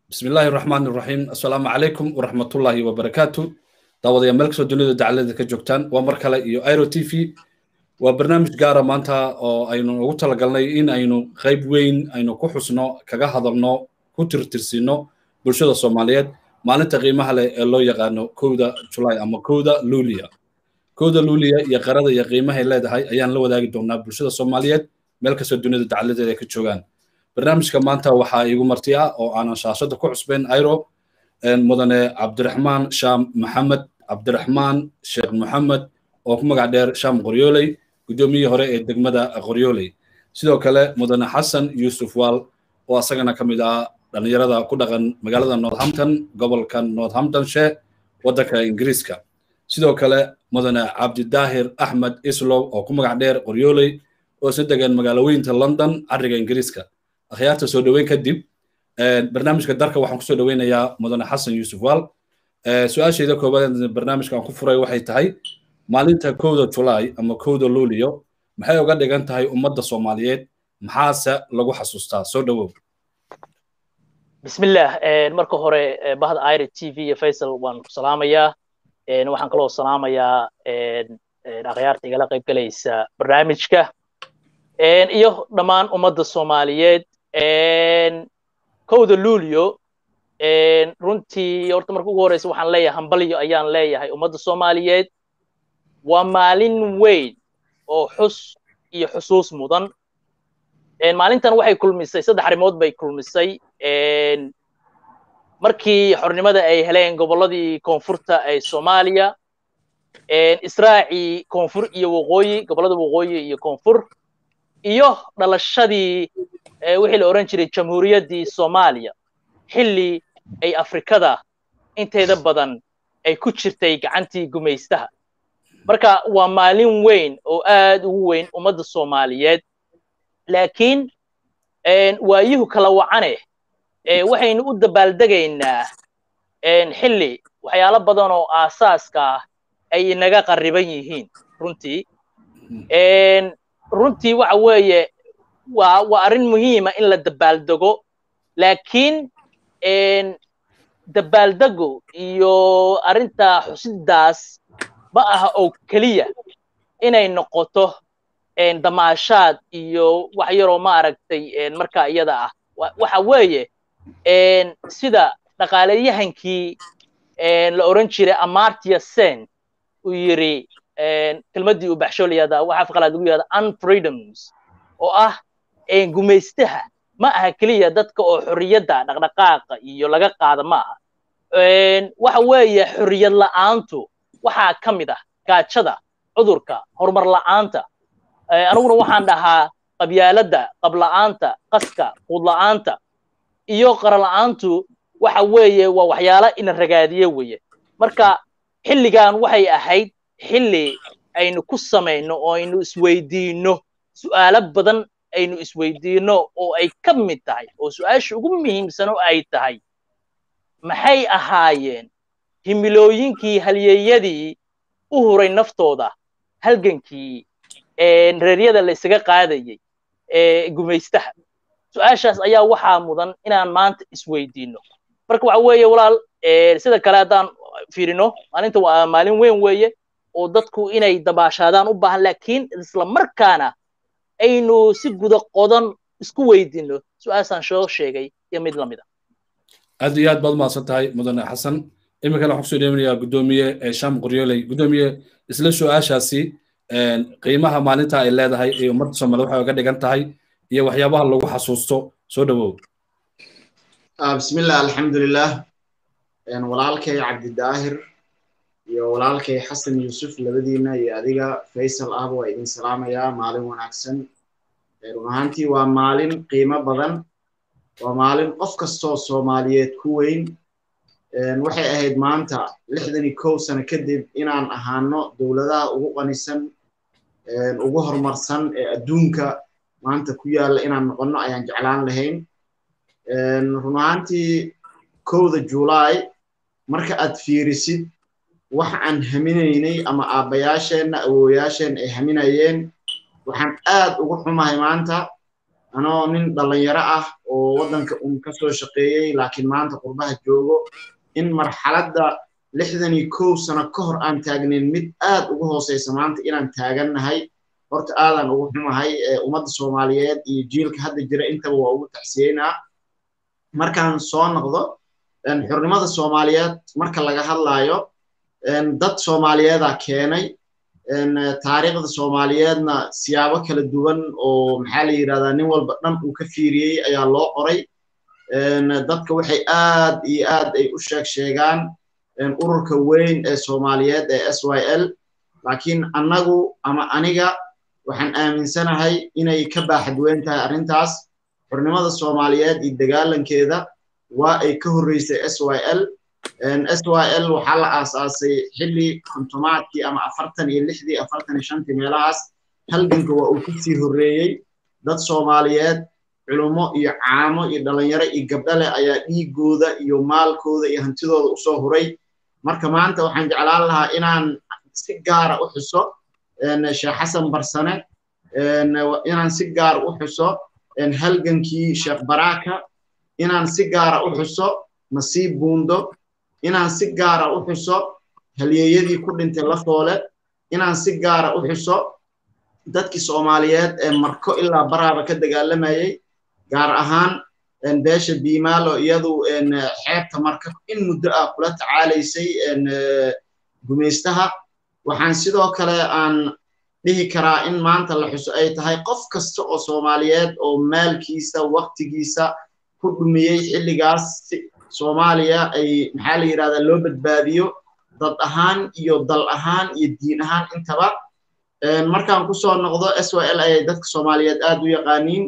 bismi illaahi raxmaan iraxiim assalaamu calaykum waraxmatullaahi wabarakaatu daawadayaal meel kastoo dunida dacalada ka joogtaan waa mar kale iyo iro t v waa barnaamij gaara maanta oo aynu ugu talagalnay in aynu qayb weyn aynu ku xusno kaga hadalno ku tirtirsino bulshada soomaaliyeed maalinta qiimaha leh ee loo yaqaano kowda julaay ama kowda luuliya kowda luuliya iyo qarada iyo qiimahay leedahay ayaan la wadaagi doonaa bulshada soomaaliyeed meel kastoo dunida dacaladeeda ka joogaan barnaamijka maanta waxaa iigu marti ah oo aanan shaashada ku cusbayn iro mudane cabdiraxmaan shaam maxamed cabdiraxmaan sheekh maxamed oo ku magac dheer shaam qoryooley guddoomiyihii hore ee degmada qoryooley sidoo kale mudane xasan yuusuf waal oo asagana ka mid ah dhallinyarada ku dhaqan magaalada northampton gobolka northamptonshire waddanka ingiriiska sidoo kale mudane cabdidaahir axmed islow oo ku magac dheer qoryooley oo si degan magaaloweynta london cariga ingiriiska akhyaarta soo dhoweyn kadib barnaamijka darka waxaan kusoo dhoweynayaa mudane xasan yuusuf waal su-aashayda koobaad barnaamijka aan ku furay waxay tahay maalinta kowda julaay ama kowda luuliyo maxay uga dhigan tahay ummadda soomaaliyeed maxaase lagu xasuustaa soo dhowow bismillah marka hore bahda ira t v iyo faysal waan ku salaamayaa waxaan kaloo salaamayaa akhyaarta igala qayb galaysa barnaamijka iyo dhammaan ummadda soomaaliyeed kowda luulio runtii horta marka ugu horeysa waxaan leeyahay hambalyo ayaan leeyahay ummadda soomaaliyeed waa maalin weyn oo xus iyo xusuus mudan maalintan waxay kulmisay saddex arrimood bay kulmisay markii xornimada ay heleen gobolladii koonfurta ee soomaaliya israacii koonfur iyo waqooyi gobollada waqooyi iyo koonfur iyo dhalashadii wixii la odhan jiray jamhuuriyaddii soomaaliya xilli ay afrikada inteeda badan ay ku jirtay gacantii gumaystaha marka waa maalin weyn oo aad ugu weyn ummadda soomaaliyeed laakiin waayuhu kala wacane waxaynu u dabaaldegaynaa xilli waxyaalo badan oo aasaaska ah ay inaga qarriban yihiin runtii runtii waxa weeye waa waa arrin muhiima in la dabaaldego laakiin dabaaldego iyo arrinta xusidaas ma aha oo keliya inay noqoto damaashaad iyo wax yaroo maaragtay markaa iyada ah waxa weeye sida dhaqaalayahankii la odhan jiray amartya sen uu yiri kelmaddii uu baxshooliyada waxa afqalaad lagu yihahda unfreedoms oo ah gumaystaha ma aha keliya dadka oo xorriyadda dhaqdhaqaaqa iyo laga qaada ma aha waxa weeye xorriyad la'aantu waxaa ka mid ah gaajada cudurka horumar la'aanta aniguna waxaan dhahaa qabyaaladda qabla'aanta qaska quudla'aanta iyo qarala'aantu waxa weeye waa waxyaalo ina ragaadiye weeye marka xilligan waxay ahayd xilli aynu ku samayno oo aynu isweydiinno su'aalo badan aynu isweydiinno oo ay ka mid tahay oo su-aasha ugu muhiimsan oo ay tahay maxay ahaayeen himilooyinkii halyeeyadii u huray naftooda halgankii reeryada la isaga qaadayey ee gumaystaha su-aashaas ayaa waxaa mudan inaan maanta isweydiinno marka waxa weeye walaal sida kale haddaan fiirino maalinta waa maalin weyn weeye oo dadku inay dabaashaadaan u baahan laakiin isla markaana aynu si guda qodan isku weydiinno su-aashaan soo sheegay iyo mid lamid a aad iyo aad baad umahadsan tahay mudane xasan iminkana waxaan kusoo dhewinayaa guddoomiye sham qoryooley guddoomiye isla su-aashaasi qiimaha maalinta ay leedahay ee ummadda soomaaliyed waxay uga dhigan tahay iyo waxyaabaha lagu xasuusto soo dhowow bismillah alxamdulilah walaalkay cabdidaahir iyo walaalkay xasan yuusuf labadiina iyo adiga faysal ahba waa idin salaamayaa maalin wanaagsan run ahaantii waa maalin qiimo badan waa maalin qof kastoo soomaaliyeed ku weyn waxay ahayd maanta lixdan iyo kow sano kadib inaan ahaano dowladaha ugu qanisan ugu horumarsan ee adduunka maanta ku yaalla inaan noqonno ayaan jeclaan lahayn run ahaantii kowda julaay marka aad fiirisid wax aan haminaynay ama aabbayaasheenna awooyaasheen ay haminayeen waxaan aad ugu xumahay maanta anoo nin dhalinyaro ah oo waddanka un ka soo shaqeeyey laakiin maanta qurbaha joogo in marxaladda lixdan iyo kow sano ka hor aan taagnayn mid aad ugu hooseysa maanta inaan taagannahay horta aadaan ugu xumahay ummadda soomaaliyeed iyo jiilka hadda jira intaba waa ugu taxsiyeynaa markaan soo noqdo xornimada soomaaliyeed marka laga hadlaayo dad soomaaliyeedaa keenay taariikhda soomaaliyeedna siyaabo kala duwan oo maxaa la yidhahdaa nin walba dhan uu ka fiiriyey ayaa loo qoray dadka waxay aad iyo aad ay u sheeg sheegaan ururka weyn ee soomaaliyeed ee s y l laakiin annagu ama aniga waxaan aaminsanahay inay ka baaxad weyn tahay arrintaas xornimada soomaaliyeed iyo dagaalankeeda waa ay ka horreysay s y l s y l waxaa la aasaasay xilli kontomaadkii ama afartan iyo lixdii afartan iyo shantii meelahaas halganka waa uu kasii horreeyey dad soomaaliyeed culummo iyo caamo iyo dhalinyaro iyo gabdhale ayaa dhiigooda iyo maalkooda iyo hantidooda usoo huray marka maanta waxaan jeclaan lahaa inaan si gaara u xuso sheekh xasan barsane inaan si gaara u xuso halgankii sheekh baraka inaan si gaara u xuso nasiib buundo inaan si gaara u xuso halyeeyadii ku dhintay lafoole inaan si gaara u xuso dadkii soomaaliyeed ee marko ilaa baraaba ka dagaalamayey gaar ahaan beesha biimaalo iyadu xeebta marka in muddo ah kula tacaalaysay gumaystaha waxaan sidoo kale aan dhihi karaa in maanta la xuso ay tahay qof kasta oo soomaaliyeed oo maalkiisa waktigiisa ku dhumiyey xilligaas soomaaliya ay maxaa la yidhahdaa loo badbaadiyo dad ahaan iyo dal ahaan iyo diin ahaan intaba markaan kusoo noqdo s y l ayay dadka soomaaliyeed aad u yaqaaniin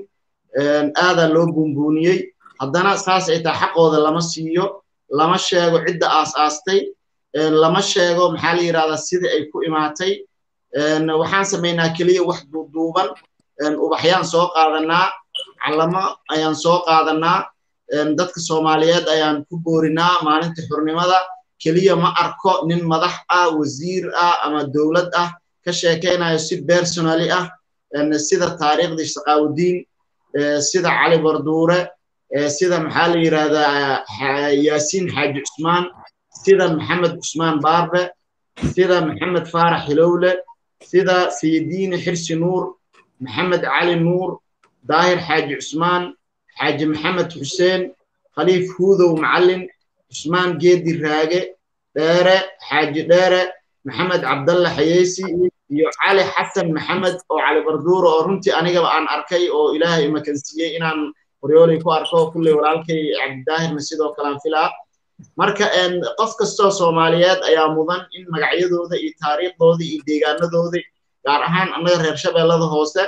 aadaa loo buunbuuniyey haddana saas ay tahay xaqooda lama siiyo lama sheego cidda aas aastay lama sheego maxaa la yidhahdaa sida ay ku imaatay waxaan samaynaa keliya wax duuduuban ubaxyaan soo qaadanaa calamo ayaan soo qaadanaa dadka soomaaliyeed ayaan ku boorinaa maalinta xurnimada keliya ma arko nin madax ah wasiir ah ama dowlad ah ka sheekaynayo si personally ah sida taariikhdii shaqaawudiin sida cali barduure sida maxaa la yidhahdaa yaasiin xaaji cusmaan sida maxamed cusmaan baarbe sida maxamed faarax hilowle sida sayiddiine xirsi nuur maxamed cali nuur daahir xaaji cusmaan xaaji maxamed xuseen khaliif huudow macallin cusmaan geedi raage dheere xaaji dheere maxamed cabdalle xayeysi iyo cali xasan maxamed oo cali barduuro oo runtii anigaba aan arkay oo ilaahay imakansiiyey inaan qoryoolay ku arko kulley walaalkay cabdidaahirna sidoo kalean filaa marka qof kastoo soomaaliyeed ayaa mudan in magacyadooda iyo taariikhdooda iyo deegaanadooda gaar ahaan annaga reer shabeellada hoose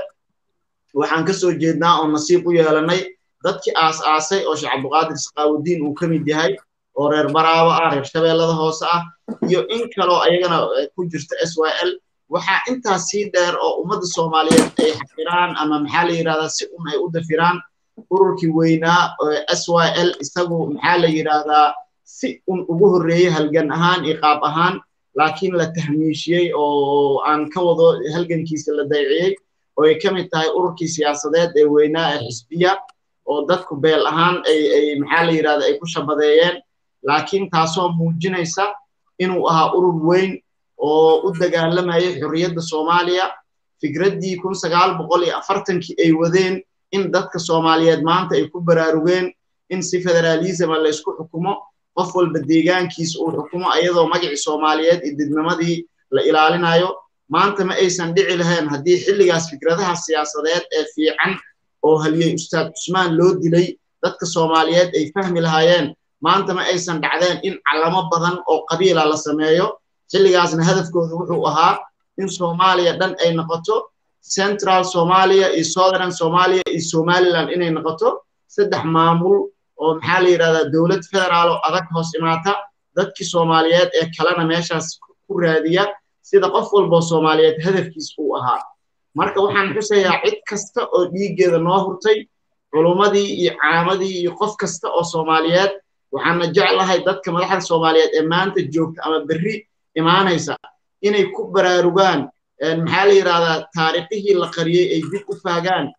waxaan ka soo jeednaa oo nasiib u yeelanay dadkii aas aasay oo sheekh cabduqaadir saqaawudiin uu ka mid yahay oo reer baraabo ah reer shabeellada hoose ah iyo in kaloo ayagana ku jirta s y l waxaa intaas sii dheer oo ummadda soomaaliyeed ay xafiraan ama maxaa la yidhahdaa si un ay u dafiraan ururkii weynaa s y l isagu maxaa la yidhahdaa si un ugu horreeyey halgan ahaan iyo qaab ahaan laakiin la tahmiishiyey oo aan ka wado halgankiisa la dayciyey oo ay ka mid tahay ururkii siyaasadeed ee weynaa ee xisbiya oo dadku beel ahaan ay ay maxaa la yidhahda ay ku shabadeeyeen laakiin taasoo muujinaysa inuu ahaa urur weyn oo u dagaalamayay xorriyadda soomaaliya fikraddii kun sagaal boqol iyo afartankii ay wadeen in dadka soomaaliyeed maanta ay ku baraarugeen in si federaalisma laysku xukumo qof walba deegaankiisa uu xukumo ayadoo magacii soomaaliyeed iyo didnimadii la ilaalinayo maanta ma aysan dhici lahayn haddii xilligaas fikradaha siyaasadeed ee fiican oo haliyey ustaad cusmaan loo dilay dadka soomaaliyeed ay fahmi lahaayeen maanta ma aysan dhacdeen in calamo badan oo qabiila la sameeyo xilligaasna hadafkooda wuxuu ahaa in soomaaliya dhan ay noqoto central somalia iyo southern somalia iyo somaliland inay noqoto saddex maamul oo maxaa la yidhahdaa dowlad federaal oo adag hoos imaata dadkii soomaaliyeed ee kalena meeshaas ku raadiya sida qof walboo soomaaliyeed hadafkiis uu ahaa marka waxaan xusayaa cid kasta oo dhiiggeeda noo hurtay culummadii iyo caamadii iyo qof kasta oo soomaaliyeed waxaana jeclahay dadka madaxda soomaaliyeed ee maanta joogta ama berri imaanaysa inay ku baraarugaan maxaa la yidhahdaa taariikhihii la qariyey ay dib u faagaan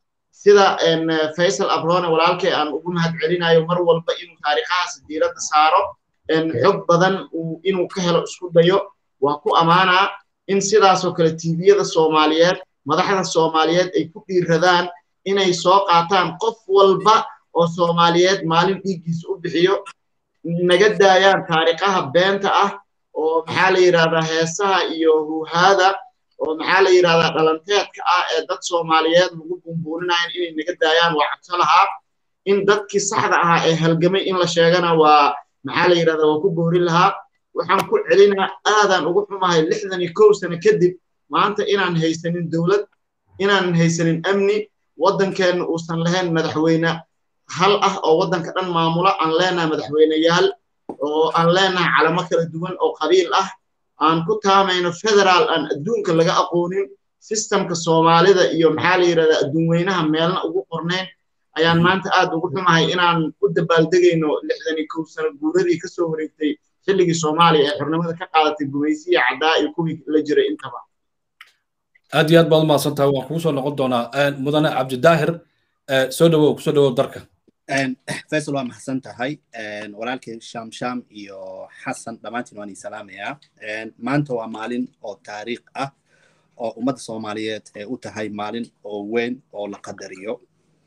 sida faysal abrone walaalkay aan ugu mahad celinayo mar walba inuu taariikhahaas diiradda saaro xog badan inuu ka helo isku dayo waa ku ammaanaa in sidaasoo kale tviyada soomaaliyeed madaxda soomaaliyeed ay ku dhiiradaan inay soo qaataan qof walba oo soomaaliyeed maalin dhiiggiisa u bixiyo naga daayaan taariikhaha beenta ah oo maxaa la yidhahdaa heesaha iyo huhaada oo maxaa la yidhahdaa dhalanteedka ah ee dad soomaaliyeed lagu bumbuuninayan inay naga daayaan waa cabso lahaa in dadkii saxda ahaa ee halgamay in la sheegana waa maxaa la yidhahdaa waa ku boorin lahaa waxaan ku celinaa aadaan ugu xumahay lixdan iyo kow sano kadib maanta inaan haysanin dowlad inaanan haysanin amni waddankeenna uusan lahayn madaxweyne hal ah oo waddanka dhan maamula aan leenahay madaxweyneyaal oo aan leenahay calamo kala duwan oo qabiil ah aan ku taamayno federaal aan adduunka laga aqoonin sistemka soomaalida iyo maxaa la yidhahdaa adduun weynaha meelna ugu qornayn ayaan maanta aad ugu xumahay inaan u dabaaldegayno lixdan iyo kow sano guuradii ka soo wareegtay xilligii soomaaliya ee xornimada ka qaadatay gumaysiya caddaa iyo kuwii la jiray intaba aad iyo aad baad umahadsan tahay waan kugu soo noqon doonaa mudane cabdidaahir soo dhawow kusoo dhawow darka faysal waa mahadsan tahay walaalkay sham sham iyo xasan dhammaantiin waan ii salaamayaa maanta waa maalin oo taariikh ah oo ummadda soomaaliyeed ee u tahay maalin oo weyn oo la qadariyo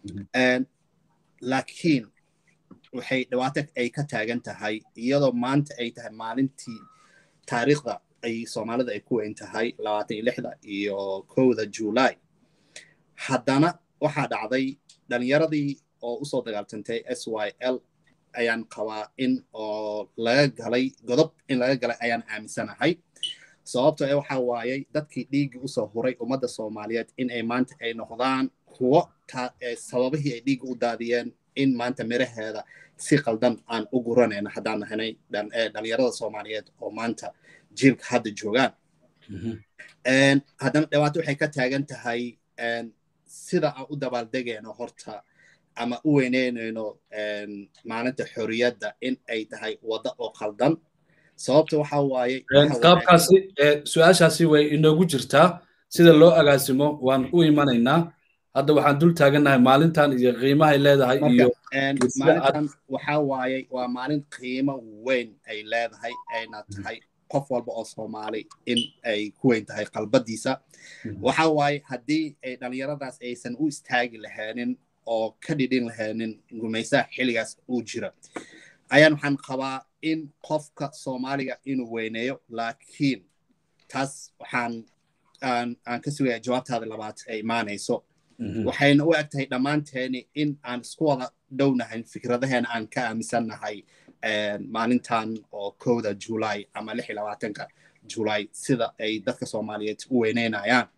laakiin waxay dhibaato ay ka taagan tahay iyadoo maanta ay tahay maalintii taariikhda ay soomaalida ay ku weyn tahay labaatan iyo lixda iyo kowda july haddana waxaa dhacday dhalinyaradii oo usoo dagaaltantay s y l ayaan qabaa in oo laga galay godob in laga galay ayaan aaminsanahay sababto ee waxa waayey dadkii dhiiggii usoo huray ummadda soomaaliyeed in ay maanta ay noqdaan kuwo sababihii ay dhiigga u daadiyeen in maanta miraheeda si qaldan aan u guranayno haddaan nahanay dhalinyarada soomaaliyeed oo maanta jiilka hadda joogaan haddana dhibaato waxay ka taagan tahay sida aan u dabaaldegayno horta ama u weyneynayno maalinta xorriyadda in ay tahay waddo oo qaldan sababta waxa waaye qaabkaasi su-aashaasi way inoogu jirtaa sida loo agaasimo waan u imanaynaa hadda waxaan dul taagannahay maalintan iyo qiimahay leedahay iyo maalintan waxa waaye waa maalin qiimo weyn ay leedahay ayna tahay qof walba oo soomaali in ay ku weyn tahay qalbadiisa waxa waaye haddii ay dhalinyaradaas aysan u istaagi lahaanin oo ka dhidhin lahaanin gumaysaha xilligaas uu jira ayaan waxaan qabaa in qofka soomaaliga inuu weyneeyo laakiin taas waxaan aan ka sugaya jawaabtaada labaad ay imaanayso waxayna u eg tahay dhammaanteeni in aan isku wada dhownahay fikradaheena aan ka aaminsannahay maalintan oo kowda julay ama lix iyo labaatanka julay sida ay dadka soomaaliyeed u weyneynayaan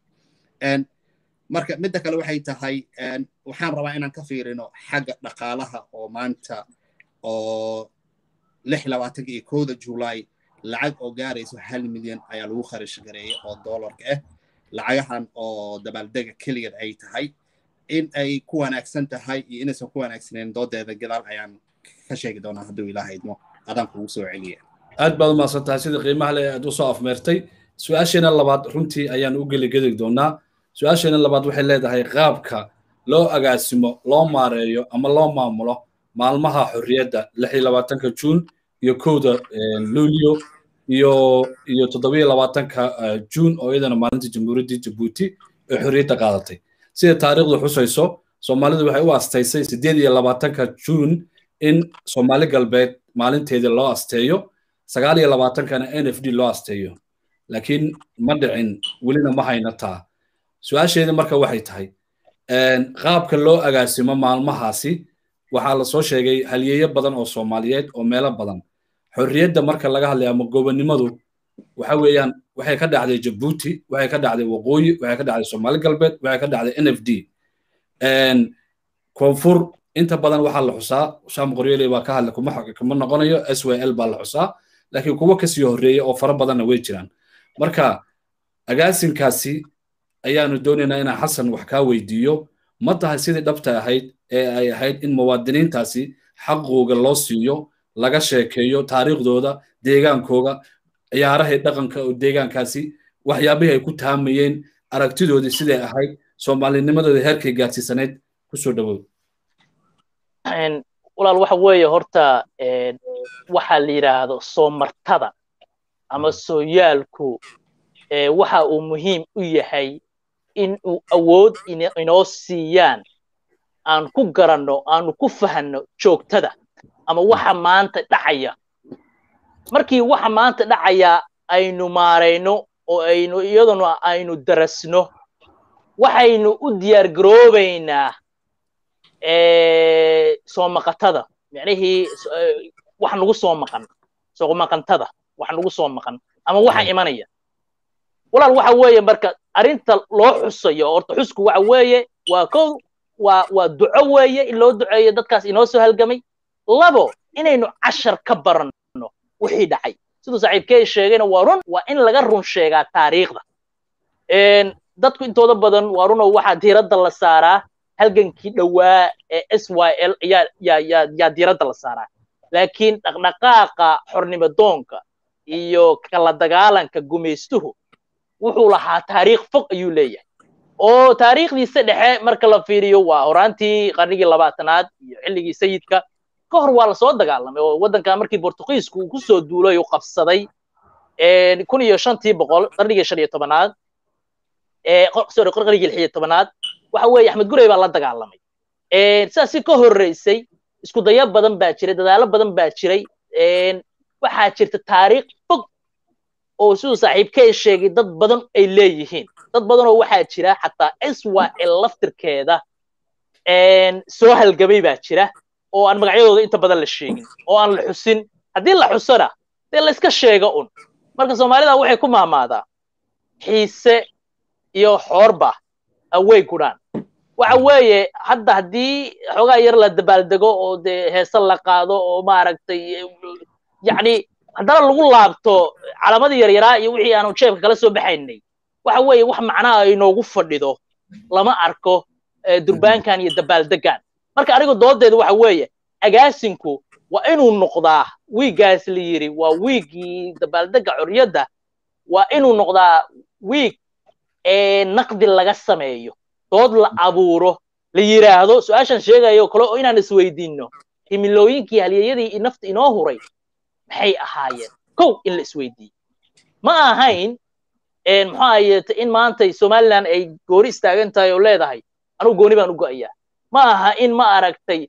marka midda kale waxay tahay waxaan rabaa inaan ka fiirino xagga dhaqaalaha oo maanta oo lix iyo labaatanka iyo kowda julay lacag oo gaarayso hal milyan ayaa lagu kharash gareeyay oo doolarka ah lacagahan oo dabaaldega keligeed ay tahay in ay ku wanaagsan tahay iyo inaysan ku wanaagsaneyn doodeeda gadaal ayaan ka sheegi doonaa hadduu ilaaha idmo adaan kugu soo celiya aad baad umahadsan tahay sida qiimaha le aad usoo afmeertay su-aasheena labaad runtii ayaan u geligedi doonaa su-aasheena labaad waxay leedahay qaabka loo agaasimo loo maareeyo ama loo maamulo maalmaha xorriyadda lix iyo labaatanka juun iyo kowda luulyo iyo iyo toddobiyo labaatanka juun oo iyadana maalinta jamhuuriyaddii jabuuti ee xorriyadda qaadatay sida taariikhdu xusayso soomaalidu waxay u astaysay siddeed iyo labaatanka juun in soomaali galbeed maalinteedii loo asteeyo sagaal iyo labaatankana n f d loo asteeyo laakiin ma dhicin welina ma hayna taa su-aasheeda marka waxay tahay qaabka loo agaasimo maalmahaasi waxaa la soo sheegay halyeeyo badan oo soomaaliyeed oo meelo badan xorriyadda marka laga hadlaya ama gobonnimadu waxa weeyaan waxay ka dhacday jabuuti waxay ka dhacday waqooyi waxay ka dhacday soomaali galbeed waxay ka dhacday n f d koonfur inta badan waxaa la xusaa sham qoryele baa ka hadla kuma kuma noqonayo s y l baa la xusaa laakiin kuwo kasii horreeya oo fara badanna way jiraan marka agaasinkaasi ayaanu doonaynaa inaan xasan wax kaa weydiiyo ma tahay sidii dhabta ahayd ee ay ahayd in muwaadiniintaasi xaqooga loo siiyo laga sheekeeyo taariikhdooda deegaankooga ciyaarahay dhaqanka oo deegaankaasi waxyaabihii ay ku taamayeen aragtidoodii siday ahayd soomaalinimadooda heerkay gaadsiisanayd kusoo dhawow walaal waxa weeye horta waxaa la yidhaahdo soo martada ama sooyaalku waxa uu muhiim u yahay in uu awood inoo siiyaan aan ku garanno aanu ku fahanno joogtada ama waxa maanta dhacaya markii waxa maanta dhacaya aynu maarayno oo aynu iyaduna aynu darasno waxaynu u diyaar garoobaynaa soo maqatada micnihii wax nagu soo maqan soo maqantada wax nagu soo maqan ama waxa imanaya walaal waxa weeye marka arrinta loo xusayo horta xusku waxa weeye waa kow waa waa duco weeye in loo duceeyo dadkaas inoo soo halgamay labo inaynu cashar ka baranno wixii dhacay siduu saaxiibkey sheegayna waa run waa in laga run sheegaa taariikhda dadku intooda badan waa runoo waxaa diiradda la saaraa halgankii dhowaa ee s y l yaa yaa yaa yaa diiradda la saaraa laakiin dhaqdhaqaaqa xornimadoonka iyo kala dagaalanka gumaystuhu wuxuu lahaa taariikh fog ayuu leeyahay oo taariikhdiisa dhexe marka la fiiriyo waa horaantii qarnigii labaatanaad iyo xilligii sayidka ka hor waa lasoo dagaalamay oo waddanka markii bortugiisku uu kusoo duulay uu qabsaday kun iyo shantii boqol qarnigii shan iyo tobanaad sorry qarnigii lix iyo tobanaad waxa weeye axmed gurey baa la dagaalamay sidaasi ka horreysay isku dayo badan baa jiray dadaalo badan baa jiray waxaa jirta taariikh fog oo siduu saaxiibkey sheegay dad badan ay leeyihiin dad badan oo waxaa jira xataa s y l laftirkeeda soo halgamay baa jira oo aan magacyadooda inta badan la sheegin oo aan la xusin haddii la xusona dee la iska sheega un marka soomaalida waxay ku maamaadaa xiise iyo xoorba awey gudhaan waxa weeye hadda haddii xoogaa yar la dabaaldego oo dee heese la qaado oo maaragtay yacni haddana lagu laabto calaamadii yaryaraa iyo wixii aanu jeebka kala soo baxaynay waxa weeye wax macnaha inoogu fadhido lama arko durbaankan iyo dabaaldegan marka anigu doodeedu waxa weeye agaasinku waa inuu noqdaa wiiggaas la yidhi waa wiiggii dabaaldega xorriyadda waa inuu noqdaa wiig ee naqdi laga sameeyo dood la abuuro la yidhaahdo su-aashan sheegayo kale oo inaan isweydiinno himilooyinkii halyeeyadii nafta inoo huray maxay ahaayeen kow in la isweydiiyo ma ahayn muxuu ahayeete in maantay somaliland ay gooni istaagan tahay oo leedahay anugu gooni baan u go'ayaa ma aha in ma aragtay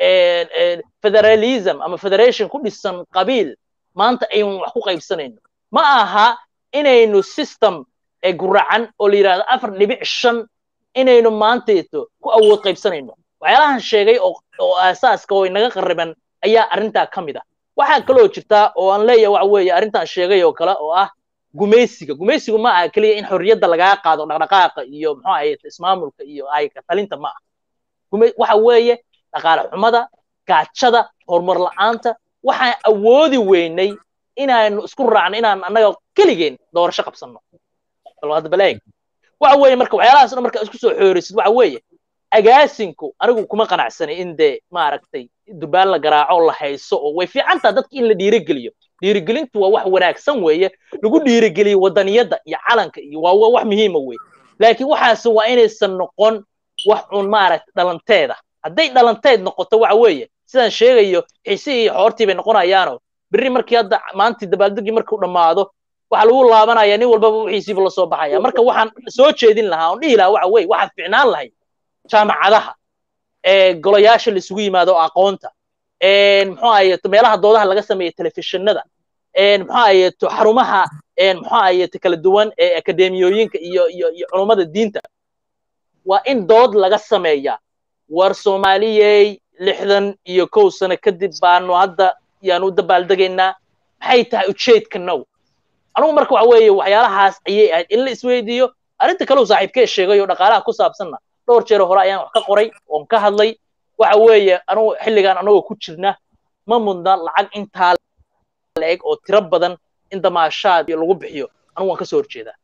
federalism ama federation ku dhisan qabiil maanta aynu wax ku qaybsanayno ma aha inaynu system guracan oo la yidhahdo afar dhibic shan inaynu maantayto ku awood qaybsanayno waxyaalahan sheegay oo aasaaska oo inaga qarriban ayaa arrintaa ka mid ah waxaa kaloo jirtaa oo aan leeyahay waxa weeye arrintan sheegay oo kale oo ah gumaysiga gumaysigu ma aha keliya in xorriyadda lagaa qaado dhaqdhaqaaqa iyo muxuu ahaye ismaamulka iyo ayka talinta ma aha waxa weeye dhaqaale xumada gaajada horumar la'aanta waxaan awoodi weynay inaanu isku raacno inaan annaga keligeen doorasho qabsanno baleeg waxa weeye marka waxyaalahaas dhan marka isku soo xoorisid waxa weeye agaasinku anigu kuma qanacsanay in dee maaragtay durbaan la garaaco la hayso oo way fiicantaa dadka in la dhiirigeliyo dhiirigelintu waa wax wanaagsan weeye lagu dhiirigeliyo wadaniyadda iyo calanka iyo waa wax muhiima weye laakiin waxaas waa inaysan noqon wax un maaragtay dhalanteeda hadday dhalanteed noqoto waxa weeye sidaan sheegayo xiisihii iyo xoortii bay noqonayaanoo berri markii hadda maantii dabaaldegii markuu dhammaado waxaa lagu laabanaya nin walbaba wixiisiiba la soo baxaya marka waxaan soo jeedin lahaa oon dhihi lahaa waxa weye waxaad ficnaan lahayd jaamacadaha golayaasha la isugu yimaado aqoonta muxuu ahayeeto meelaha doodaha laga sameeya telefishinada muxuu ahayeeto xarumaha muxuu ahayeeto kala duwan ee akademiyooyinka iyo iyo iyo culummada diinta waa in dood laga sameeya war soomaaliyey lixdan iyo kow sano kadib baanu hadda yaanu u dabaaldegaynaa maxay tahay ujeedka now anugu marka waxa weeye waxyaalahaas ayay ahayd in la isweydiiyo arrinta kale uu saaxiibkee sheegay oo dhaqaalaha ku saabsanna dhowr jeer hore ayaan wax ka qoray oon ka hadlay waxa weeye anugu xilligan anagoo ku jirna ma mudna lacag intaa la eg oo tiro badan in damaashaad lagu bixiyo anugu waan ka soo horjeedaa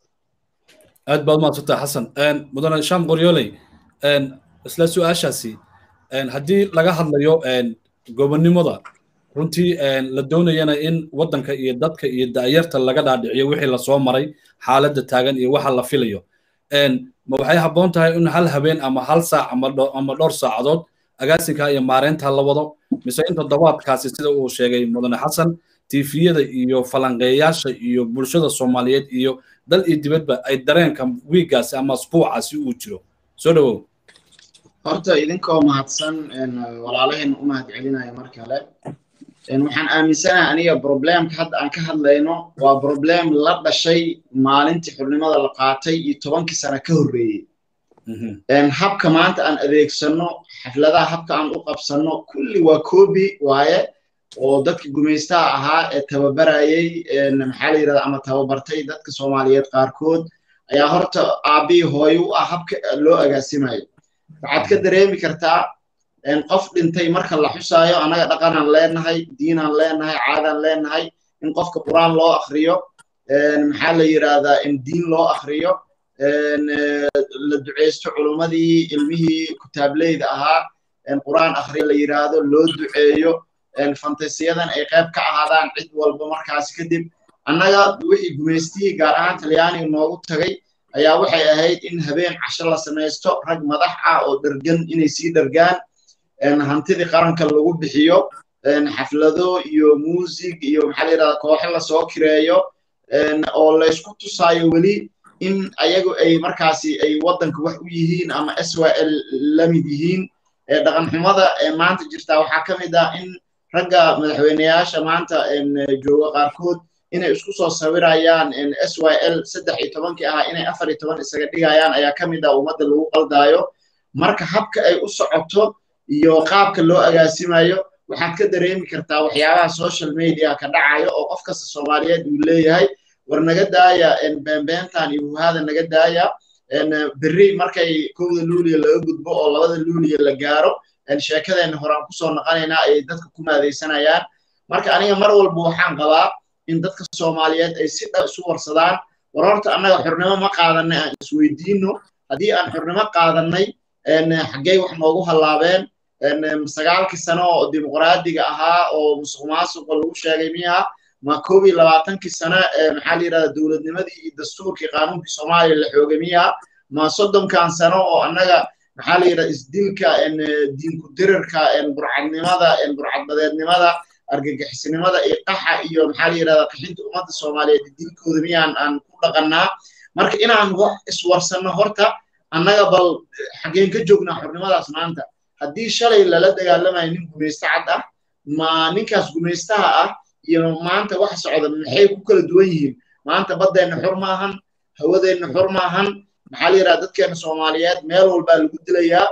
aad baad umaadsantaa xasan mudane sham qoryooley isla su-aashaasi haddii laga hadlayo gobonnimada runtii la doonayana in waddanka iyo dadka iyo da'yarta laga dhaadhiciyo wixii lasoo maray xaaladda taagan iyo waxa la filayo ma waxay habboon tahay in hal habeen ama hal saac ama dhowr saacadood agaasinka iyo maareynta la wado mise in toddobaadkaasi sida uu sheegay mudane xasan tifiyada iyo falanqeeyaasha iyo bulshada soomaaliyeed iyo dal iyo dibadba ay dareenka wiigaasi ama asbuucaasi uu jiro soo dhawow horta idinkoo mahadsan walaalaheen u mahad celinaya mar kale waxaan aaminsanahay aniga problemka hadda aan ka hadlayno waa problem la dhashay maalintii xubnimada la qaatay iyo tobankii sano ka horreeyey habka maanta aan adeegsanno xafladaha habka aan u qabsanno kulli waa kobi waaye oo dadka gumaystaha ahaa ee tababarayey maxaa la yidhahda ama tababartay dadka soomaaliyeed qaarkood ayaa horta aabbihii hooyo u ah habka loo agaasimayo waxaad ka dareemi kartaa qof dhintay marka la xusaayo annaga dhaqanaan leenahay diinaan leenahay caadaan leenahay in qofka qur'aan loo akriyo maxaa la yidhahdaa in diin loo akriyo la duceysto culummadii ilmihii kutaableyda ahaa qur'aan akhriya la yidhaahdo loo duceeyo fantasiyadan ay qayb ka ahaadaan cid walba markaasi kadib annaga wixii gumaystihii gaar ahaan talyaaniga noogu tagay ayaa waxay ahayd in habeen casho la samaysto rag madax ah oo dhergan inay sii dhergaan hantidii qaranka lagu bixiyo xaflado iyo muusig iyo maxaa la yidhahdaa kooxo lasoo kireeyo oo laysku tusaayo weli in ayagu ay markaasi ay waddanka wax u yihiin ama s y l la mid yihiin dhaqanxumada maanta jirtaa waxaa ka mid ah in ragga madaxweyneyaasha maanta jooga qaarkood inay isku soo sawirayaan s y l saddex iyo tobankii ahaa inay afar iyo toban isaga dhigayaan ayaa ka mid ah ummadda lagu qaldaayo marka habka ay u socoto iyo qaabka loo agaasimayo waxaad ka dareemi kartaa waxyaabaha social media ka dhacayo oo qof kasta soomaaliyeed uu leeyahay war naga daaya beenbeentan iyo huhaada naga daaya berri markay kowda luuliya laga gudbo oo labada luuliya la gaaro sheekadeenna horaan kusoo noqonaynaa ayay dadka ku maadaysanayaan marka aniga mar walba waxaan qabaa in dadka soomaaliyeed ay si dha isu warsadaan war horta annaga xurnimo ma qaadanay aan isweydiino haddii aan xurnimo qaadanay xaggey wax noogu hallaabeen sagaalkii sano oo dimuqraadiga ahaa oo musuq maasuqa lagu sheegay miyaha ma koob iyo labaatankii sano maxaa la yidhahda dowladnimadii iyo dastuurkii qaanuunkii soomaaliya la xoogay miyaha ma soddonkan sano oo annaga maxaa la yidhahda isdilka diinku dirirka burcadnimada burcadbadeednimada argagixisnimada iyo qaxa iyo maxaa la yidhahda qaxinta ummadda soomaaliyeed dilkooda miyaan aan ku dhaqannaa marka inaan wax iswarsanno horta annaga bal xaggeen ka joognaa xornimadaas maanta haddii shalay lala dagaalamayo nin gumaysto cad ah ma ninkaas gumaystaha ah iyo maanta waxa socda maxay ku kala duwan yihiin maanta baddeenna xor ma ahan hawadeenna xor ma ahan maxaa la yidhahda dadkeenna soomaaliyeed meel walbaa lagu dilayaa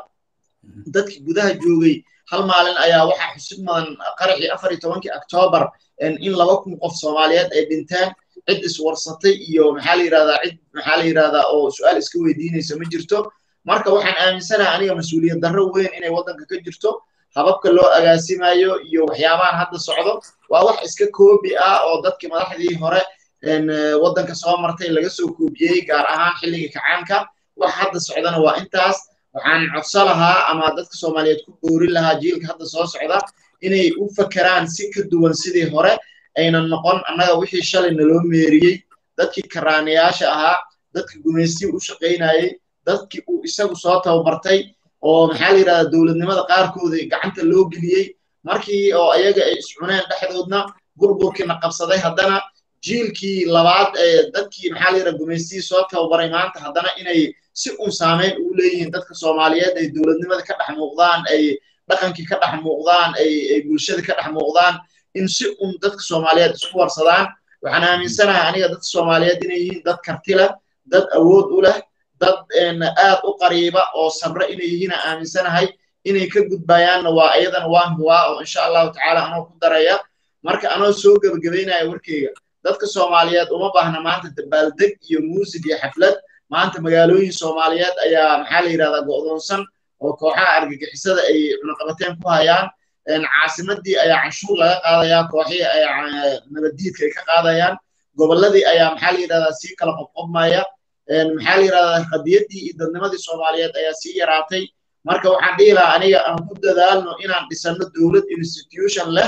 dadkii gudaha joogay hal maalin ayaa waxaa xusid mudan qaraxii afar iyo tobankii octoobar in laba kun qof soomaaliyeed ay dhinteen cid iswarsatay iyo maxaa la yidhahdaa cid maxaa la yidhahdaa oo su-aal iska weydiinaysa ma jirto marka waxaan aaminsanahay aniga mas-uuliyad darro weyn inay waddanka ka jirto hababka loo agaasimayo iyo waxyaabahan hadda socdo waa wax iska koobi ah oo dadkii madaxdii hore waddanka soo martay laga soo koobiyey gaar ahaan xilligii kacaanka wax hadda socdana waa intaas waxaan codso lahaa ama dadka soomaaliyeed ku boorin lahaa jiilka hadda soo socda inay u fakeraan si ka duwan sidii hore aynan noqon annaga wixii shalay naloo meeriyey dadkii karaanayaasha ahaa dadkii gumaystii u shaqaynayey dadkii uu isagu soo tababartay oo maxaa la yidhahdaa dowladnimada qaarkooda gacanta loo geliyey markii oo ayaga ay iscuneen dhexdoodna burburkiina qabsaday haddana jiilkii labaad ee dadkii maxaa la yidhahdaa gumaystii soo tababaray maanta haddana inay si uun saameyn ugu leeyihiin dadka soomaaliyeed ay dowladnimada ka dhex muuqdaan ay dhaqankii ka dhex muuqdaan ay bulshada ka dhex muuqdaan in si uun dadka soomaaliyeed isku warsadaan waxaan aaminsanahay aniga dadka soomaaliyeed inay yihiin dad karti leh dad awood u leh dad aad u qariiba oo sabre inay yihiin aan aaminsanahay inay ka gudbayaanna waa iyadana waan huwaa oo insha allahu tacaala anoo ku daraya marka anoo soo gebagabaynaya warkeyga dadka soomaaliyeed uma baahna maanta dabaaldeg iyo muusig iyo xaflad maanta magaalooyin soomaaliyeed ayaa maxaa la yidhahdaa go'doonsan oo kooxaha argagixisada ay cunaqabateen ku hayaan caasimadii ayaa canshuur laga qaadayaa kooxihii ayaa nabaddiidka ay ka qaadayaan gobolladii ayaa maxaa la yidhahdaa sii kala qobqobmaya maxaa la yidhahdaa qadiyaddii iyo dadnimadii soomaaliyeed ayaa sii yaraatay marka waxaan dhihi lahaa aniga aan ku dadaalno inaan dhisanno dowlad institution leh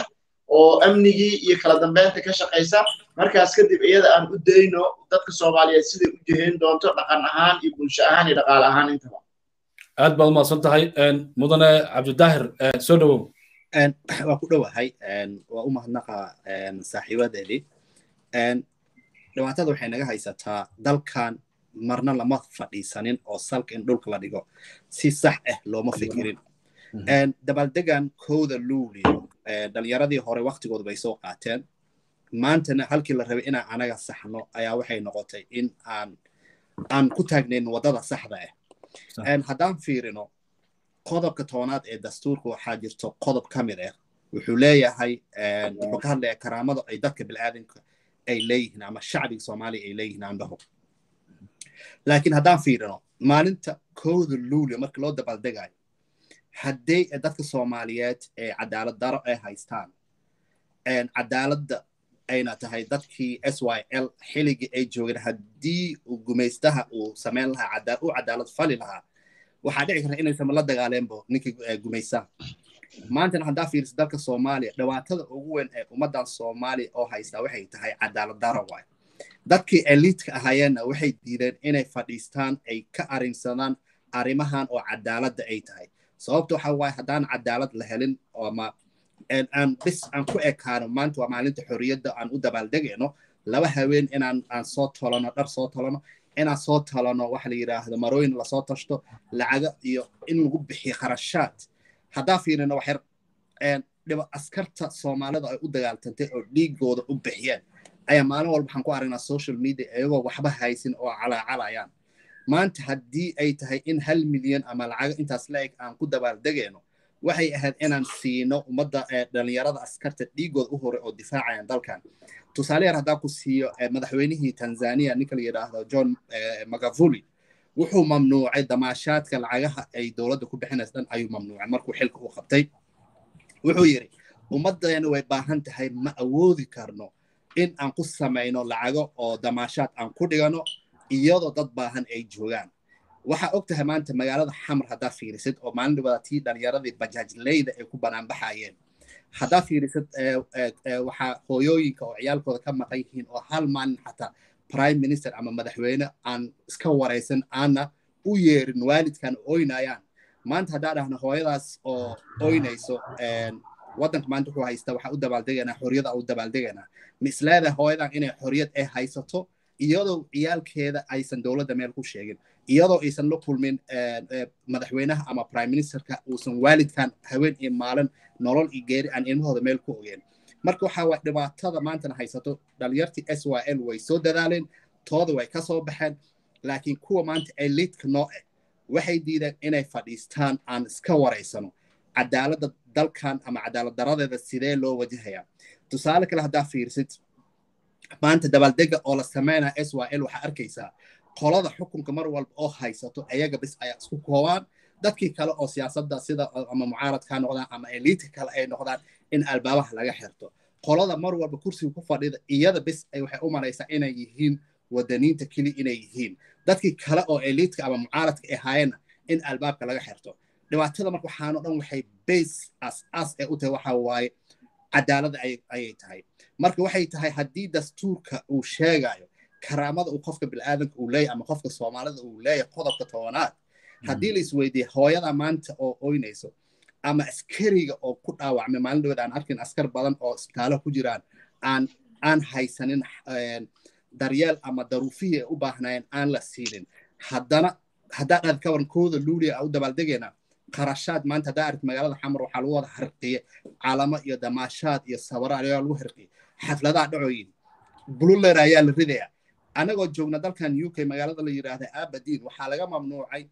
oo amnigii iyo kala dambeynta ka shaqaysa markaas kadib iyada aan u dayno dadka soomaaliyeed siday u jihayn doonto dhaqan ahaan iyo bulsho ahaan iyo dhaqaale ahaan intaba aad baad umahadsan tahay mudane cabdidaahir soo dhowow waa ku dhowahay waa u mahadnaqa saaxiibadeedii dhibaatada waxay naga haysataa dalkan marna lama fadhiisanin oo salka in dhulka la dhigo si sax ah looma fikirin dabaaldegan kowda luulio dhalinyaradii hore waktigooda bay soo qaateen maantana halkii la rabay inaan anaga saxno ayaa waxay noqotay in aan aan ku taagnayn waddada saxda ah haddaan fiirino qodobka toonaad ee dastuurka waxaa jirto qodob ka mid ah wuxuu leeyahay wuxuu ka hadlaya karaamada ay dadka bilaadanka ay leeyihiin ama shacbiga soomaaliya ay leeyihiin andhaho laakiin haddaan fiirino maalinta kowda luulio marka loo dabaaldegayo haddii dadka soomaaliyeed ee cadaalad daro ay haystaan cadaaladda ayna tahay dadkii s y l xiligii ay joogeen haddii uu gumaystaha uu samayn lahaa u cadaalad fali lahaa waxaa dhici karta inaysan la dagaaleenbo ninkii gumaystaha maantana haddaa fiirisa dalka soomaaliya dhibaatada ugu weyn ee ummaddan soomaaliya oo haystaa waxay tahay cadaalad daro waay dadkii eliitka ahaayeenna waxay diideen inay fadhiistaan ay ka arrinsadaan arrimahan oo cadaaladda ay tahay sababta waxa waaye haddaan cadaalad la helin ama aan bis aan ku ekaano maanta waa maalinta xorriyadda aan u dabaaldegayno laba haween inaan aan soo tolano dhar soo tolano inaan soo talano waxa la yidhaahdo marooyin lasoo tashto lacaga iyo in lagu bixiyo kharashaad haddaa fiirino waxyar dhiba askarta soomaalida ay u dagaaltantay oo dhiigooda u bixiyeen ayaa maalin walba waxaan ku aragnaa social media iyagoo waxba haysin oo calaacalayaan maanta haddii ay tahay in hal milyan ama lacaga intaas la-eg aan ku dabaaldegayno waxay ahayd inaan siino ummadda dhalinyarada askarta dhiigooda u horay oo difaacayaan dalkan tusaale yar haddaa ku siiyo madaxweynihii tanzania ninka la yidhaahdo john magavuli wuxuu mamnuucay damaashaadka lacagaha ay dowladda ku bixinaysa dhan ayuu mamnuucay markuu xilka u qabtay wuxuu yidhi ummaddeena way baahan tahay ma awoodi karno in aan ku samayno lacago oo damaashaad aan ku dhigano iyadoo dad baahan ay joogaan waxaa og tahay maanta magaalada xamar haddaa fiirisid oo maalin dhibada tii dhalinyaradii bajaajleyda ay ku banaanbaxayeen haddaa fiirisid waxaa hooyooyinka oo ciyaalkooda ka maqan yihiin oo hal maalin xataa prime minister ama madaxweyne aan iska waraysan aanna u yeerin waalidkan oynayaan maanta haddaa dhahno hooyadaas oo oynayso waddanka maanta wuxuu haystaa waxaa u dabaaldegaynaa xorriyada u dabaaldegaynaa ma isleedahay hooyadan inay xorriyad ay haysato iyadoo ciyaalkeeda aysan dowladda meel ku sheegin iyadoo aysan la kulmin madaxweynaha ama prime ministerka uusan waalidkan haween iyo maalin nolol iyo geeri aan ilmahooda meel ku ogeen marka waxa waa dhibaatada maantana haysato dhalinyartii s y l way soo dadaaleen tooda way ka soo baxeen laakiin kuwa maanta eliitka noo ah waxay diideen inay fadhiistaan aan iska waraysano cadaaladda dalkan ama cadaalad daradeeda sidee loo wajahayaa tusaale kale haddaa fiirsid maanta dabaaldega oo la sameynaya s y l waxaa arkaysaa qolada xukunka mar walba oo haysato ayaga bis ayaa isku koobaan dadkii kale oo siyaasadda sida ama mucaaradka noqdaan ama eliitka kale ay noqdaan in albaabaha laga xirto qolada mar walba kursiga ku fadhida iyada bis ay waxay u maraysaa inay yihiin wadaniinta keli inay yihiin dadkii kale oo eliitka ama mucaaradka ay haayeenna in albaabka laga xirto dhibaatada marka waxaano dhan waxay base as as ee u tahay waxa waaye cadaalada ayay tahay marka waxay tahay haddii dastuurka uu sheegayo karaamada uu qofka bilaadanka uu leeyahy ama qofka soomaalida uu leeyahay qodobka tobanaad haddii la isweydiiye hooyada maanta oo oynayso ama askariga oo ku dhaawacmay maalin dhaweed aan arkin askar badan oo isbitaalaha ku jiraan aan aan haysanin daryeel ama daruufihii ay u baahnaayeen aan la siinin haddana haddaa dhaad ka waran kooda luuliya a u dabaaldegaynaa qarashaad maanta haddaa aragti magaalada xamar waxaa lagu wada harqiye calamo iyo damaashaad iyo sabaro ayaa lagu harqiye xafladaha dhacooyin bululer ayaa la ridaya anagoo joogna dalkan u k magaalada la yidhaahda abadin waxaa laga mamnuucay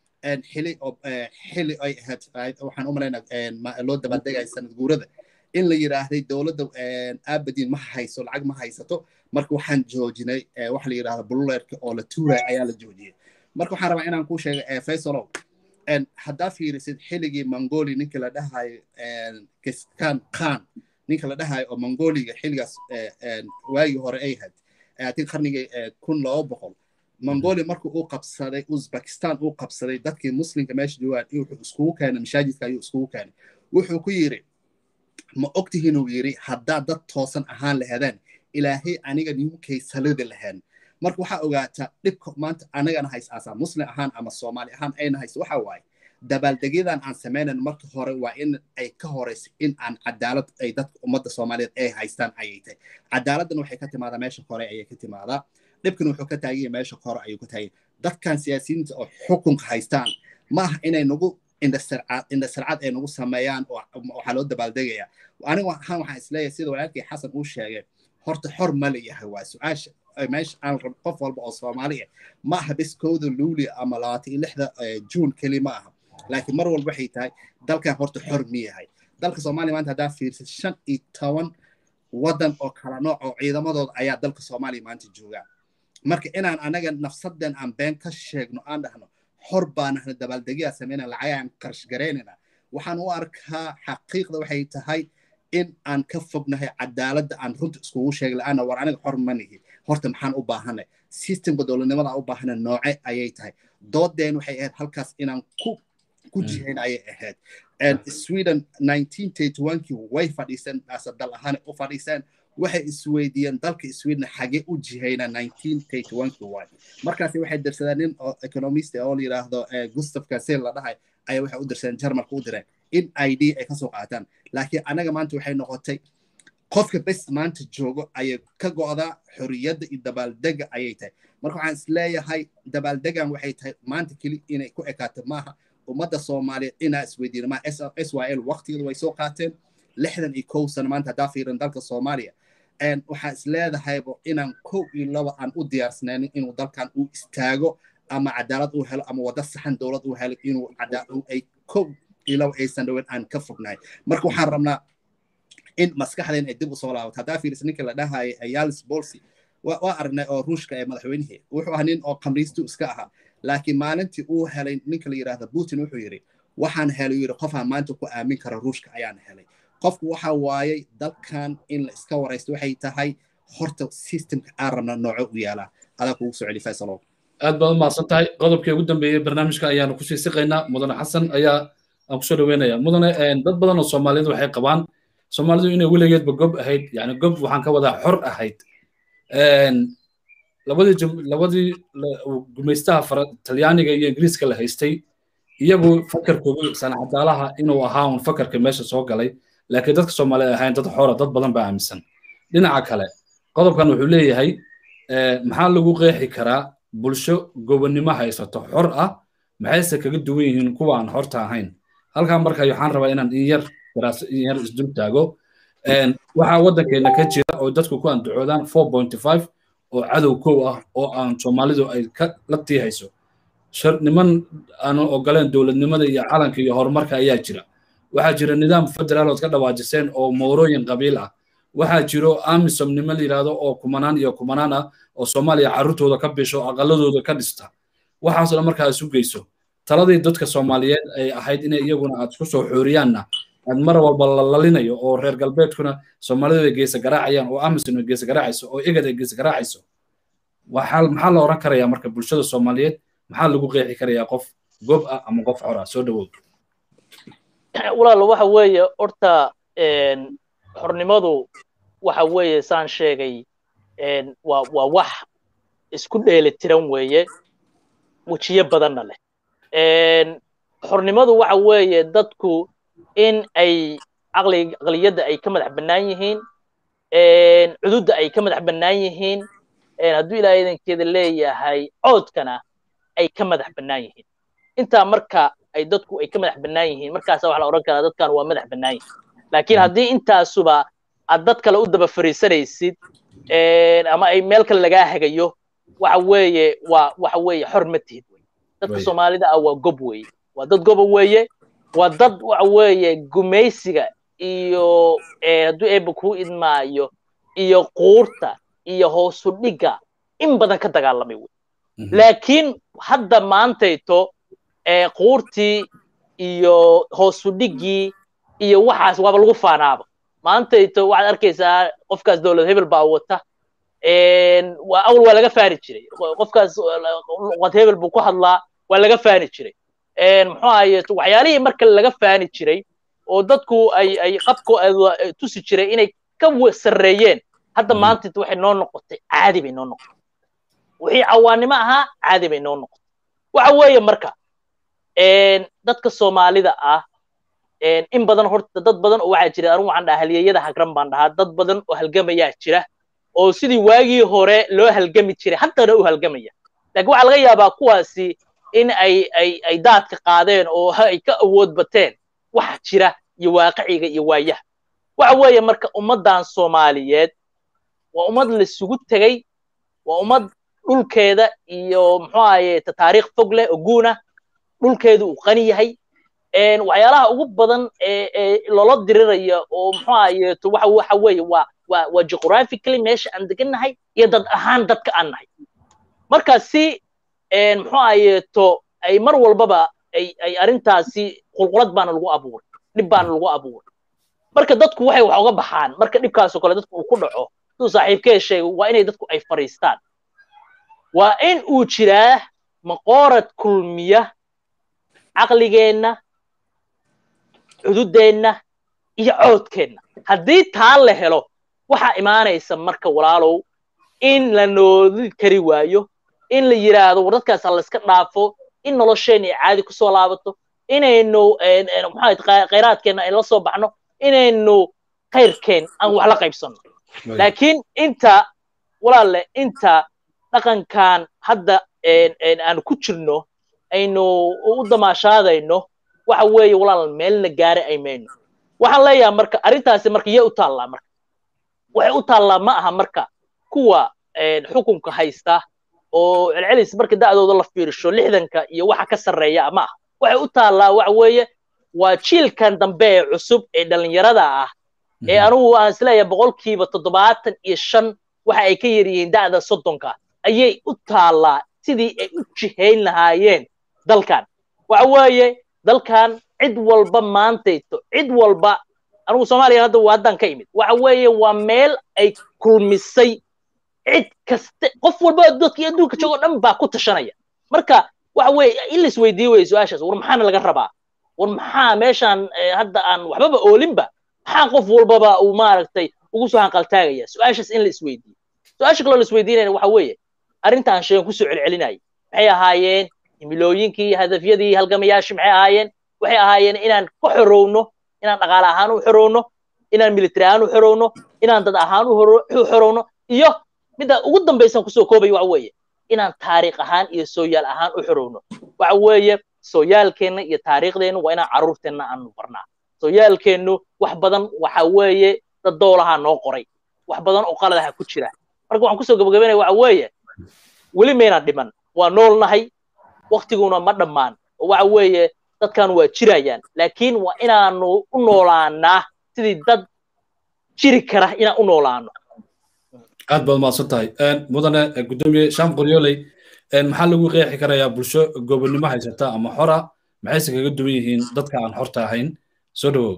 xili xili ay ahayd waxaan u malaynaa loo dabaaldegaya sanad guurada in la yidhaahday dowladda abadin ma hayso lacag ma haysato marka waxaan joojinay waxa la yidhahda bululerka oo la tuuraya ayaa la joojiyey marka waxaan rabaa inaan kuu sheega faysalow haddaa fiirisid xiligii mongoli ninka la dhahayo kiskan khan ninka la dhahayo oo mongoliga xiligaas waagii hore ay had atin qarnigii kun laba boqol mongolia markuu uu qabsaday uzbekistan uu qabsaday dadkii muslimka meesha joogaan wuxuu iskugu keenay mashaajidka ayuu iskugu keenay wuxuu ku yiri ma ogtihiin uu yidhi haddaad dad toosan ahaan lahadeen ilaahay aniga ninkay salidi lahayn marka waxaa ogaataa dhibka maanta anagana hays aasaa muslim ahaan ama soomaali ahaan ayna hayso waxa waaye dabaaldegyadan aan samaynan marka hore waa in ay ka horeyso in aan cadaalad ay dadka ummadda soomaaliyeed ay haystaan ayay tahay cadaaladdan waxay ka timaadaa meesha hore ayay ka timaadaa dhibkan wuxuu ka taaganya meesha hore ayuu ka taaganya dadkan siyaasiyiinta oo xukunka haystaan ma aha inay nagu indhasarcad ay nagu sameeyaan waxaa loo dabaaldegaya aniga ahaan waxaan isleeyahay sida walaalkii xasan uu sheegay horta xor ma layahay waa su-aasha meesha aan rab qof walba oo soomaali ah ma aha bis kowda luuli ama labaatan iyo lixda juun keli ma aha laakiin mar walba waxay tahay dalkan horta xor mi yahay dalka soomaaliya maanta haddaa fiirsid shan iyo toban waddan oo kala nooc oo ciidamadooda ayaa dalka soomaaliya maanta joogaa marka inaan anaga nafsadan aan been ka sheegno aan dhahno xor baan ahna dabaaldegyaa samayna lacagaan qarash garaynayna waxaan u arkaa xaqiiqda waxay tahay in aan ka fognahay cadaaladda aan runta iskugu sheegi la-aana war aniga xor ma nihi horta maxaan u baahanay systemka dowladnimada aan u baahana nooce ayay tahay doodeen waxay ahayd halkaas inaan ku ku jihayn ayay ahayd sweden kii way fadhiiseen ase dal ahaan u fadhiiseen waxay isweydiiyeen dalka sweden xagee u jihayna kii waay markaasi waxay dirsadeen nin oo economist oo la yidhaahdo gustav kasel la dhahay ayaa waxay u dirsadeen jarmalka u direen in i d ay kasoo qaataan laakiin anaga maanta waxay noqotay qofka bes maanta joogo ayay ka go'daa xorriyadda iyo dabaaldega ayay tahay marka waxaan isleeyahay dabaaldegan waxay tahay maanta keli inay ku ekaato maaha ummadda soomaaliyeed inaa isweydiina ma s y l waqtigeedu way soo qaateen lixdan iyo kow sano maanta haddaa fiiran dalka soomaaliya waxaan isleedahayba inaan kow iyo laba aan u diyaarsanayn inuu dalkan uu istaago ama cadaalad uu helo ama waddo saxan dowlad uu helo inuu ay kow iyo laba aysan dhaweyn aan ka fognahay marka waxaan rabnaa in maskaxdeen ay dib u soo laabato haddaa fiirisa ninka la dhahaya yalis bolsi waa aragnay oo ruushka ee madaxweynihii wuxuu ahaa nin oo khamriistu iska ahaa laakiin maalintii uu helay ninka la yidhaahda putin wuxuu yidhi waxaan helay yidhi qofaan maanta ku aamin kara ruushka ayaan helay qofku waxa waayey dalkan in la iska waraysto waxay tahay horta systemka aan rabna nooco u yaalaa adaa kugu soo celi faysalow aad baad umahadsan tahay qodobkii ugu dambeeyey barnaamijka ayaanu kusii siqaynaa mudane xasan ayaa aan kusoo dhaweynaya mudane dad badan oo soomaaliyeed waxay qabaan soomaalidu inay weligeedba gob ahayd yani gob waxaan ka wadaa xor ahayd labadii labadii gumaystaha talyaaniga iyo ingiriiska la haystay iyagu fakarkoodu sanacadaalaha inuu ahaa un fakarka meesha soo galay laakiin dadka soomaaliyeed ahayn dad xora dad badan baa aaminsan dhinaca kale qodobkan wuxuu leeyahay maxaa lagu qeexi karaa bulsho gobonnimo haysato xor ah maxayse kaga duwan yihiin kuwa aan xorta ahayn halkan marka waxaan rabaa inaan in yar in yar isdul taago waxaa waddankeena ka jira oo dadku ku andacoodaan four point five oo cadow kow ah oo aan soomaalidu ay ka la tiihayso niman aanu ogoleen dowladnimada iyo calanka iyo horumarka ayaa jira waxaa jira nidaam federaal ood ka dhawaajiseen oo moorooyin qabiil ah waxaa jiro amisom nimo la yidhaahdo oo kumanaan iyo kumanaan ah oo soomaaliya carruurtooda ka bisho aqaladooda ka dhista waxaasoo dhan markaa isu geyso taladii dadka soomaaliyeed ay ahayd inay iyaguna aad isku soo xooriyaanna aad mar walba la lalinayo oo reer galbeedkuna soomaalida ay geesa garaacayaan oo amisom ay geesa garaacayso oo egad ay geesa garaacayso maxaa la oran karayaa marka bulshada soomaaliyeed maxaa lagu qeexi karayaa qof gob ah ama qof xor ah soo dhawow walaalo waxa weeye horta xornimadu waxa weeye saan sheegay waa waa wax isku dheeli tiran weeye wejiyo badanna leh xornimadu waxa weeye dadku in ay caqli aqliyadda ay ka madax bannaan yihiin cududda ay ka madax bannaan yihiin hadduu ilaahay idankeeda leeyahay coodkana ay ka madax bannaan yihiin intaa marka ay dadku ay ka madax bannaan yihiin markaasa waxa la odhan karaa dadkan waa madax bannaan yihiin laakiin haddii intaasuba aad dad kale u daba fariisanaysid ama ay meel kale lagaa hagayo waxa weeye waa waxa weeye xor ma tihid dadka soomaalida ah waa gob weeye waa dad goba weeye waa dad waxa weeye gumaysiga iyo hadduu eeba kuu idmaayo iyo quurta iyo hoosu dhigga in badan ka dagaalamay wey laakiin hadda maantayto quurtii iyo hoosu dhiggii iyo waxaas waaba lagu faanaaba maantayto waxaad arkaysaa qofkaas dowlad hebel baa wata waa awal waa laga faani jiray qofkaas luqad hebel buu ku hadlaa waa laga faani jiray muxuu ahaye waxyaalihii marka laga faani jiray oo dadku ay ay qabkooda tusi jiray inay ka sarreeyeen hadda maanta waxay noo noqotay caadi bay noo noqotay wixii cawaanimo ahaa caadi bay noo noqotay waxa weeye marka dadka soomaalida ah in badan horta dad badan oo waxaa jira anigu waxaan dhahaa halyeeyada hagran baan dhahaa dad badan oo halgamayaa jira oo sidii waagii hore loo halgami jiray haddana u halgamaya laakiin waxaa laga yaabaa kuwaasi in ay ay ay daadka qaadeen oo ay ka awood bateen waxa jira iyo waaqiciga iyo waayaha waxa weeye marka ummaddan soomaaliyeed waa ummad laisugu tegey waa ummad dhulkeeda iyo muxuu ahaye taariikh fog leh oo guuna dhulkeedu uu qani yahay waxyaalaha ugu badan ee loola diriraya oo muxuu ahaye waxa waxa weeye waa waa waa geographically meesha aan degannahay iyo dad ahaan dadka aan nahay marka si muxuu ahayeeto ay mar walbaba ay ay arrintaasi qulqulad baana lagu abuuray dhib baana lagu abuuray marka dadku waxay wax uga baxaan marka dhibkaasoo kale dadku uu ku dhaco siduu saaxiibkee sheegay waa inay dadku ay fariistaan waa in uu jiraa maqoorad kulmiya caqligeenna cududeenna iyo coodkeenna haddii taa la helo waxaa imaanaysa marka walaalow in la noodi kari waayo in la yidhaahdo war dadkaas ha layska dhaafo in nolosheenna ay caadi kusoo laabato inaynu maxaa khayraadkeenna ay la soo baxno inaynu khayrkeen aan wax la qaybsanno laakiin inta walaalle inta dhaqankan hadda aan ku jirno aynu u damaashaadayno waxa weeye walaal meelna gaari ay mayno waxaan leeyahay marka arrintaasi marka yee u taallaa marka waxay u taallaa ma aha marka kuwa xukunka haysta oo celcelis marka da'dooda la fiirsho lixdanka iyo waxa ka sarreeya ma aha waxay u taallaa waxa weeye waa jiilkan dambe ee cusub ee dhallinyarada ah ee anugu aan isleeyahay boqolkiiba toddobaatan iyo shan waxa ay ka yar yihiin da'da soddonka ayay u taallaa sidii ay u jihayn lahaayeen dalkan waxa weeye dalkan cid walba maantayto cid walba anugu soomaaliya hadda haddaan ka imid waxa weeye waa meel ay kulmisay cid kaste qof walba dadkii adduunka joogo dhan baa ku tashanaya marka waxa weeye in la isweydiiye weye su-aashaas war maxaana laga rabaa war maxaa meeshaan hadda aan waxbaba oolinba maxaa qof walbaba uu maaragtay ugu soo hanqaltaagaya su-aashaas in la isweydiiyo su-aasha kaloo la isweydiinayna waxa weeye arrintaan sheegan kusoo celcelinayay maxay ahaayeen himilooyinkii hadafyadii halgamayaashii maxay ahaayeen waxay ahaayeen inaan ka xorowno inaan dhaqaale ahaan u xorowno inaan military ahaan u xorowno inaan dad ahaan u xorowno iyo midda ugu dambaysan kusoo koobaya waxa weeye inaan taariikh ahaan iyo sooyaal ahaan u xorowno waxa weeye sooyaalkeenna iyo taariikhdeenna waa inaan carruurteenna aanu barnaa sooyaalkeennu wax badan waxa weeye dad doolaha noo qoray wax badan oo qaladaha ku jira marka waxaan kusoo gabagabaynaya waxa weeye weli maynaan dhiman waa noolnahay waktiguna ma dhammaan oo waxa weeye dadkan waa jirayaan laakiin waa inaanu u noolaanaa sidii dad jiri kara inaan u noolaano aad baad mahadsan tahay mudane gudoomiye sham qoryoley maxaa lagu qeexi karayaa bulsho gobonnimo haysata ama xora maxayse kaga duwan yihiin dadka aan xorta ahayn soo dhawow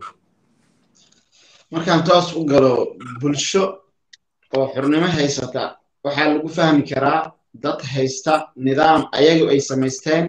markaan toos u galo bulsho oo xornimo haysata waxaa lagu fahmi karaa dad haysta nidaam ayagu ay samaysteen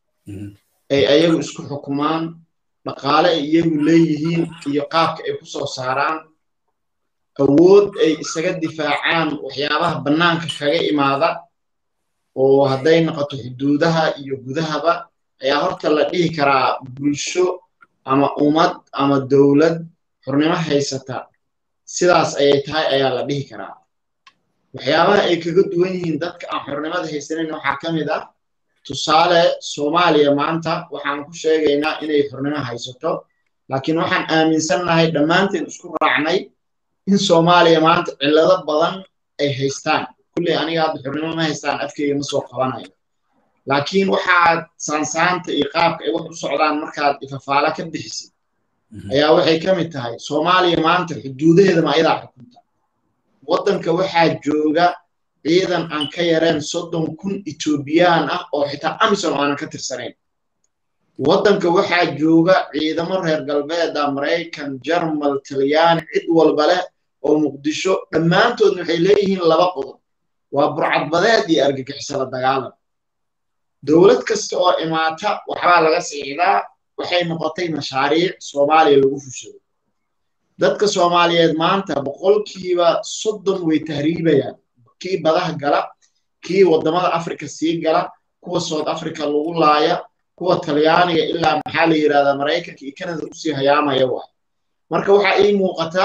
ay ayagu isku xukumaan dhaqaale ay iyagu leeyihiin iyo qaabka ay ku soo saaraan awood ay isaga difaacaan waxyaabaha bannaanka kaga imaada oo hadday noqoto xuduudaha iyo gudahaba ayaa horta la dhihi karaa bulsho ama ummad ama dowlad xornimo haysata sidaas ayay tahay ayaa la dhihi karaa waxyaabaha ay kaga duwan yihiin dadka aan xornimada haysanin waxaa ka mid ah tusaale soomaaliya maanta waxaan ku sheegaynaa inay xornimo haysato laakiin waxaan aaminsannahay dhammaanteen isku raacnay in soomaaliya maanta cillado badan ay haystaan kulley aniga hadda xornimo ma haystaan afkeyga ma soo qabanayo laakiin waxaad saansaanta iyo qaabka ay wax u socdaan markaad ifafaala ka bixisid ayaa waxay ka mid tahay soomaaliya maanta xuduudaheeda ma ayadaa xukunta waddanka waxaa jooga ciidan aan ka yareen soddon kun etoobiyaan ah oo xitaa amisom aanan ka tirsanayn waddanka waxaa jooga ciidamo reer galbeeda maraykan jarmal talyaani cid walba leh oo muqdisho dhammaantoodna waxay leeyihiin laba qodob waa burcadbadeed iyo argagixisala dagaalan dowlad kasta oo imaata waxbaa laga siixdaa waxay noqotay mashaariic soomaaliya lagu fushado dadka soomaaliyeed maanta boqolkiiba soddon way tahriibayaan kii badaha gala kii waddamada africa sii gala kuwa south africa lagu laaya kuwa talyaaniga ilaa maxaa la yidhahdaa maraykanka iyo canada usii hayaamaya waay marka waxaa ii muuqata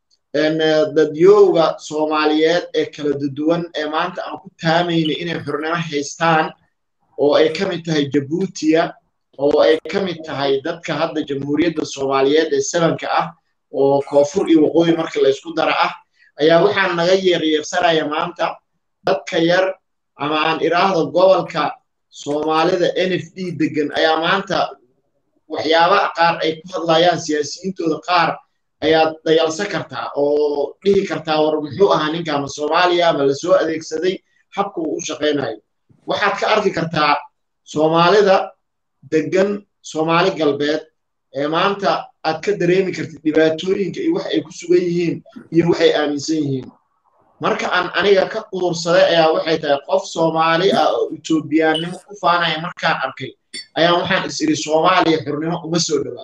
dadyowga soomaaliyeed ee kala duwan ee maanta aan ku taamayna inay xurnimo haystaan oo ay ka mid tahay jabuutiya oo ay ka mid tahay dadka hadda jamhuuriyadda soomaaliyeed ee sabanka ah oo koonfur iyo waqooyi marka laysku dara ah ayaa waxaan naga yeeryeersanaya maanta dadka yar ama aan iraahdo gobolka soomaalida n f d degan ayaa maanta waxyaabaha qaar ay ku hadlayaan siyaasiyiintooda qaar ayaad dayalsan kartaa oo dhihi kartaa war muxuu ahaa ninkaama soomaaliya ama lasoo adeegsaday habka uu u shaqaynayo waxaad ka arki kartaa soomaalida degan soomaali galbeed ee maanta aad ka dareemi kartid dhibaatooyinka iyo wax ay ku sugan yihiin iyo waxay aaminsan yihiin marka aan aniga ka quursaday ayaa waxay tahay qof soomaali ah oo etoobiyaannimo ku faanaya markaan arkay ayaa waxaan is iri soomaaliya xurnimo uma soo dhowaa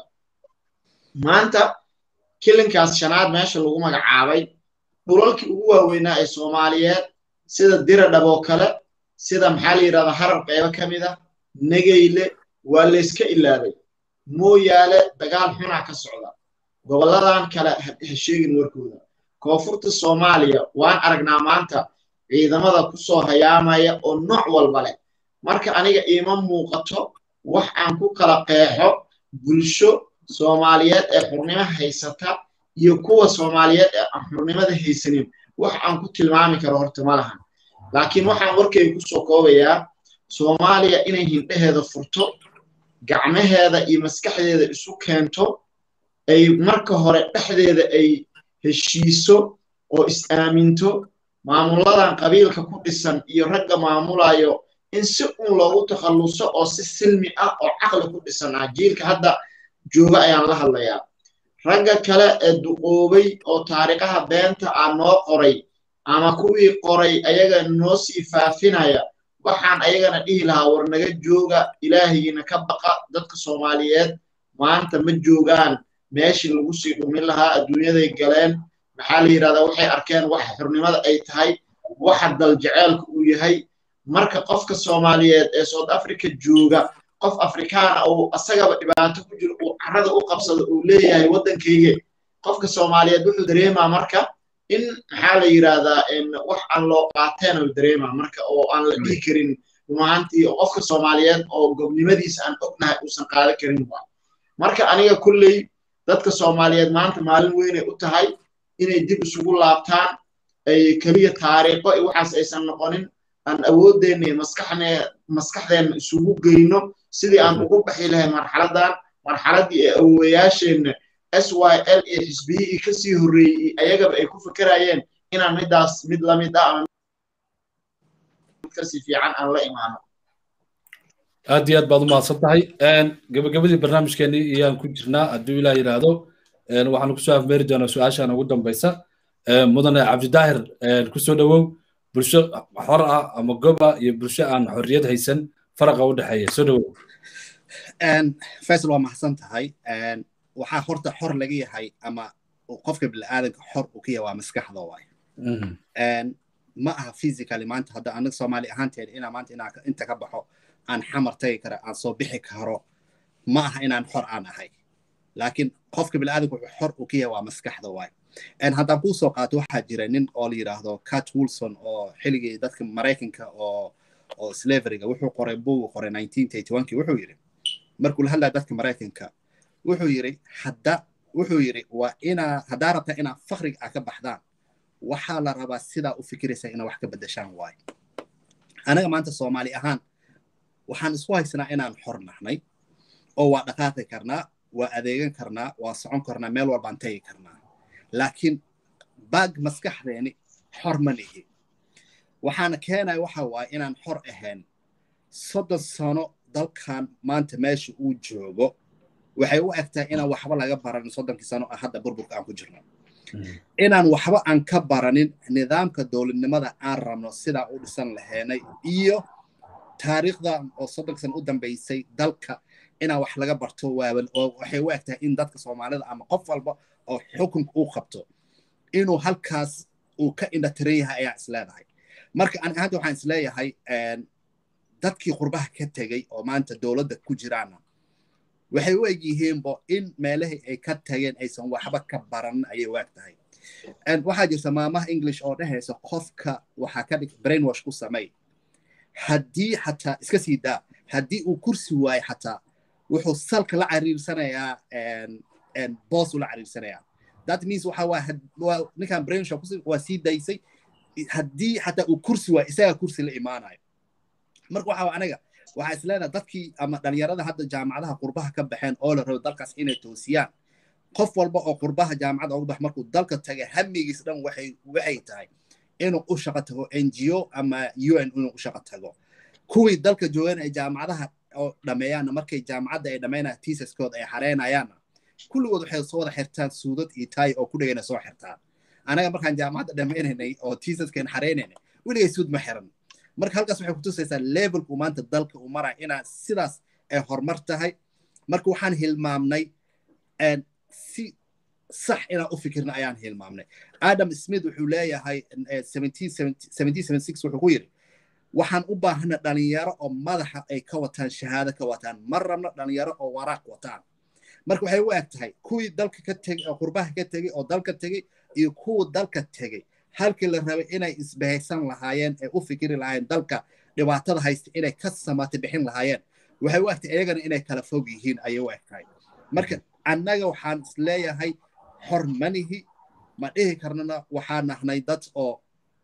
maanta kilinkaas shanaad meesha lagu magacaabay dhulalkii ugu waaweynaa ee soomaaliyeed sida diradhaboo kale sida maxaa la yidhahdaa harar qaybo ka mid ah negeyle waa layska ilaabay mooyaale dagaal xunaa ka socda gobolladan kale ha sheegin warkooda koonfurta soomaaliya waan aragnaa maanta ciidamada ku soo hayaamaya oo nooc walba leh marka aniga iima muuqato wax aan ku kala qeexo bulsho soomaaliyeed ee xurnimo haysata iyo kuwa soomaaliyeed ee aan xurnimada haysanin wax aan ku tilmaami karo horta ma lahan laakiin waxaan warkayga ku soo koobayaa soomaaliya inay hindheheeda furto gacmaheeda iyo maskaxdeeda isu keento ay marka hore dhexdeeda ay heshiiso oo is-aaminto maamuladan qabiilka ku dhisan iyo ragga maamulayo in si uun loogu takhalluso oo si silmi ah oo caqli ku dhisan ah jiilka hadda jooga ayaan la hadlayaa ragga kale ee duqoobay oo taariikhaha beenta ah noo qoray ama kuwii qoray ayaga noo sii faafinaya waxaan ayagana dhihi lahaa war naga jooga ilaahigiina ka baqa dadka soomaaliyeed maanta ma joogaan meeshii lagu sii dhumin lahaa adduunyaday galeen maxaa la yidhahdaa waxay arkeen waxa xurnimada ay tahay waxa daljeceelka uu yahay marka qofka soomaaliyeed ee south africa jooga qof afrikaana uu asagaba dhibaato ku jiro uu carrada u qabsado uu leeyahay waddankayge qofka soomaaliyeed wuxuu dareemaa marka in maxaa la yidhahdaa wax aan loo qaateen uu dareemaa marka oo aan la dhihi karin runaantii qofka soomaaliyeed oo gobnimadiisa aan ognahay uusan qaadan karin waa marka aniga kulley dadka soomaaliyeed maanta maalin weynay u tahay inay dib isugu laabtaan ay keliya taariikho iyo waxaas aysan noqonin aan awoodeenna iyo maskaxdeenna isugu geyno sidii aan ugu baxi lahay marxaladan marxaladdii ee awowayaasheenna s y l iyo xisbiyihii kasii horreeyey ayagaba ay ku fekerayeen inaan midaas mid lamid ah ama kasii fiican aan la imaano aad iyo aad baad u mahadsan tahay gabagabadii barnaamijkeenii iyaan ku jirnaa hadduu ilaah yidhaahdo waxaanu kusoo afmeeri doonaa su-aashaan ugu dambaysa mudane cabdidaahir kusoo dhowow bulsho xor ah ama gob ah iyo bulsho aan xorriyad haysan faraqa u dhexeeya soo dhowow faisal waa mahadsan tahay waxaa horta xor laga yahay ama qofka bini'aadanka xor uu ka yahay waa maskaxda waay ma aha physically maanta hadda anaga soomaali ahaanteed inaa maanta inaa inta ka baxo aan xamar tagi kara aan soo bixi karo ma aha inaan xor aan ahay laakiin qofka bini'aadanka wuxuu xor uu ka yahay waa maskaxda waay haddaan kuu soo qaato waxaa jira nin oo la yidhaahdo cat wilson oo xilligii dadka maraykanka oo oo slaveryga wuxuu qoray bugu qoray wuxuu yidhi markuu la hadlaya dadka maraykanka wuxuu yidhi hadda wuxuu yidhi waa inaa haddaa rabtaa inaa fakriga ah ka baxdaan waxaa la rabaa sidaa u fikiraysaa inaa wax ka beddeshaan waayo anaga maanta soomaali ahaan waxaan isku haysanaa inaan xor nahnay oo waa dhaqaaqi karnaa waa adeegan karnaa waa socon karnaa meel walbaan tagi karnaa laakiin baag maskaxdeeni xor ma nihi waxaana keenaya waxa waaye inaan xor ahayn soddon sano dalkan maanta meesha uu joogo waxay u egtahay inaan waxba laga baranin soddonkii sano ah hadda burburka aan ku jirno inaan waxba aan ka baranin nidaamka dowladnimada aan rabno sidaa u dhisan laheenay iyo taariikhda oo soddonka sano u dambaysay dalka inaan wax laga barto waaban oo waxay u eg tahay in dadka soomaalida ama qof walba oo xukunka uu qabto inuu halkaas uu ka indhatiran yahay ayaa isleedahay marka ani ahaanta waxaan isleeyahay dadkii qurbaha ka tegey oo maanta dowladda ku jiraana waxay u eg yihiinbo in meelahii ay ka tageen aysan waxba ka baran ayay u eg tahay waxaa jirta maamaha english oo dhehaysa qofka waxaa ka dhig brainwash ku samey haddii xataa iska sii daa haddii uu kursi waayo xataa wuxuu salka la cariirsanayaa boos ula cariirsanayaa that means waxa waa ninkan brainwash waa sii daysay haddii xataa uu kursi waayo isagaa kursi la imaanayo marka waxa aniga waxaa isleenaha dadkii ama dhalinyarada hadda jaamacadaha qurbaha ka baxeen oo la rabo dalkaas inay toosiyaan qof walba oo qurbaha jaamacadda uga bax markuu dalka tagay hamigiis dhan waxay waxay tahay inuu u shaqo tago n g o ama u n inuu u shaqo tago kuwii dalka joogan ay jaamacadaha oo dhameeyaanna markay jaamacadda ay dhammaynayaan tiisaskooda ay xareynayaanna kulligood waxay soo wada xirtaan suudad iyo taay oo ku dhigayna soo xirtaan anaga markaan jaamacadda dhammaynaynay oo tiisaskeen xareynaynay weligay suud ma xiran marka halkaas waxay kutusaysaa levelku maanta dalka uu maraya inaa sidaas ay horumar tahay marka waxaan hilmaamnay si sax inaan u fikirna ayaan hilmaamnay adam smith wuxuu leeyahay wuxuu ku yidhi waxaan u baahana dhalinyaro oo madaxa ay ka wataan shahaado ka wataan ma rabno dhalinyaro oo waraaq wataan marka waxay u eg tahay kuwii dalka ka tegey oo qurbaha ka tegey oo dalka tegey iyo kuwa dalka tegey halkii la rabay inay isbahaysan lahaayeen ee u fikiri lahaayeen dalka dhibaatada haysta inay ka samaata bixin lahaayeen waxay u egtahay iyagana inay kala fog yihiin ayay u egtahay marka annaga waxaan isleeyahay xor manihi ma dhihi karnana waxaan nahnay dad oo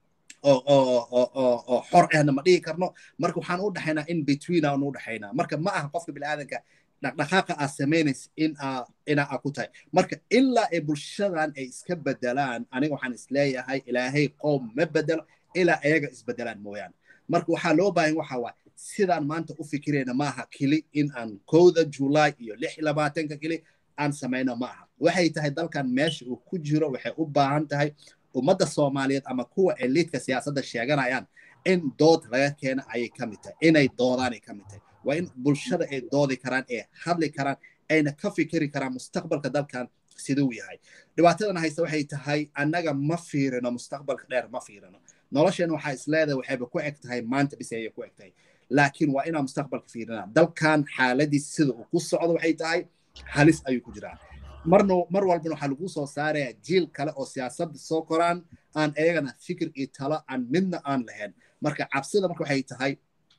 oo xor ahna ma dhihi karno marka waxaan u dhaxaynaa in between aan u dhaxaynaa marka ma aha qofka biniaadanka dhaqdhaqaaqa aad samaynaysa in aa ina aa ku tahay marka ilaa ay bulshadan ay iska bedelaan aniga waxaan isleeyahay ilaahay qoom ma bedelo ilaa ayaga isbedelaan mooyaane marka waxaa loo baahan waxa waay sidaan maanta u fikirayna maaha keli in aan kowda julaay iyo lix labaatanka keli aan samayno ma aha waxay tahay dalkan meesha uu ku jiro waxay u baahan tahay ummadda soomaaliyeed ama kuwa eliidka siyaasadda sheeganayaan in dood laga keena ayay ka mid tahay inay doodaanay ka mid tahay waa in bulshada ay doodi karaan ee hadli karaan ayna ka fikiri karaan mustaqbalka dalkan siduu yahay dhibaatadan haysta waxay tahay annaga ma fiirino mustaqbalka dheer ma fiirino nolosheena waxaa isleedahay waxayba ku eg tahay maanta bis ayay ku eg tahay laakiin waa inaan mustaqbalka fiirinaa dalkan xaaladiis sida uu ku socdo waxay tahay halis ayuu ku jiraa marna mar walbana waxaa lagu soo saarayaa jiil kale oo siyaasadda soo koraan aan ayagana fikir iyo talo aan midna aan lahayn marka cabsida marka waxay tahay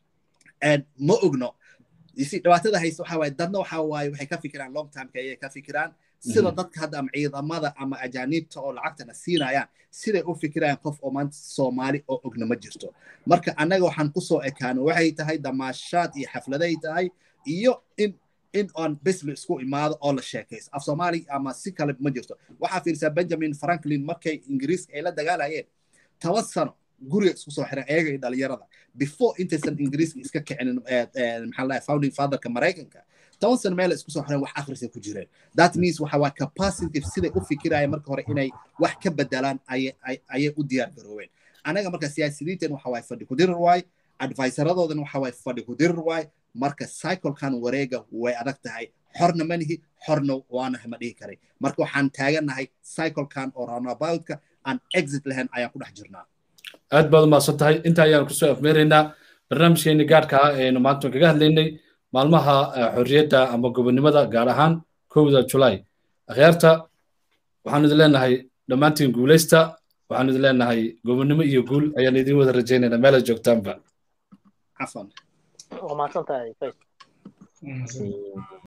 ma ogno dhibaatada haysta waxa waaye dadna waxa waaye waxay ka fikiraan long timeka ayay ka fikiraan sida dadka hadda ama ciidamada ama ajaaniibta oo lacagtana siinayaan siday u fikirayaan qof oo maanta soomaali oo ogna ma jirto marka annaga waxaan kusoo ekaano waxay tahay damaashaad iyo xafladay tahay iyo in in on bes la isku imaado oo la sheekayso af soomaali ama si kale ma jirto waxaa fiirsaa benjamin franklin markay ingiriiska ay la dagaalayeen toban sano guriga isku soo xiran ayaga iyo dhalinyarada before intaysan ingiriiska iska kicinin maxaa lahay founding fatherka maraykanka toban sano meel isku soo xiran wax akhrisay ku jireen that means waxa waa capacity siday u fikirayeen marka hore inay wax ka bedelaan ayay u diyaar garoobeen anaga marka siyaasiyiinteen waxa waay fadhi ku dirir waay advisoradoodan waxa waay fadhi ku dirir waay marka cyclekan wareega way adag tahay xorna manihi xorna waanaha ma dhihi karay marka waxaan taagannahay cyclekan oo rounaboutka aan exit lahayn ayaan ku dhex jirnaa aad baad umahadsan tahay inta ayaan kusoo afmeeraynaa barnaamijkeeni gaadhka ah eenu maanta kaga hadlaynay maalmaha xorriyadda ama gobonnimada gaar ahaan kowda julaay akhyaarta waxaan idin leenahay dhammaantiin guulaysta waxaan idin leenahay gobonnimo iyo guul ayaan idin wada rajaynaynaa meelaad joogtaanba cafan waa mahadsan tahay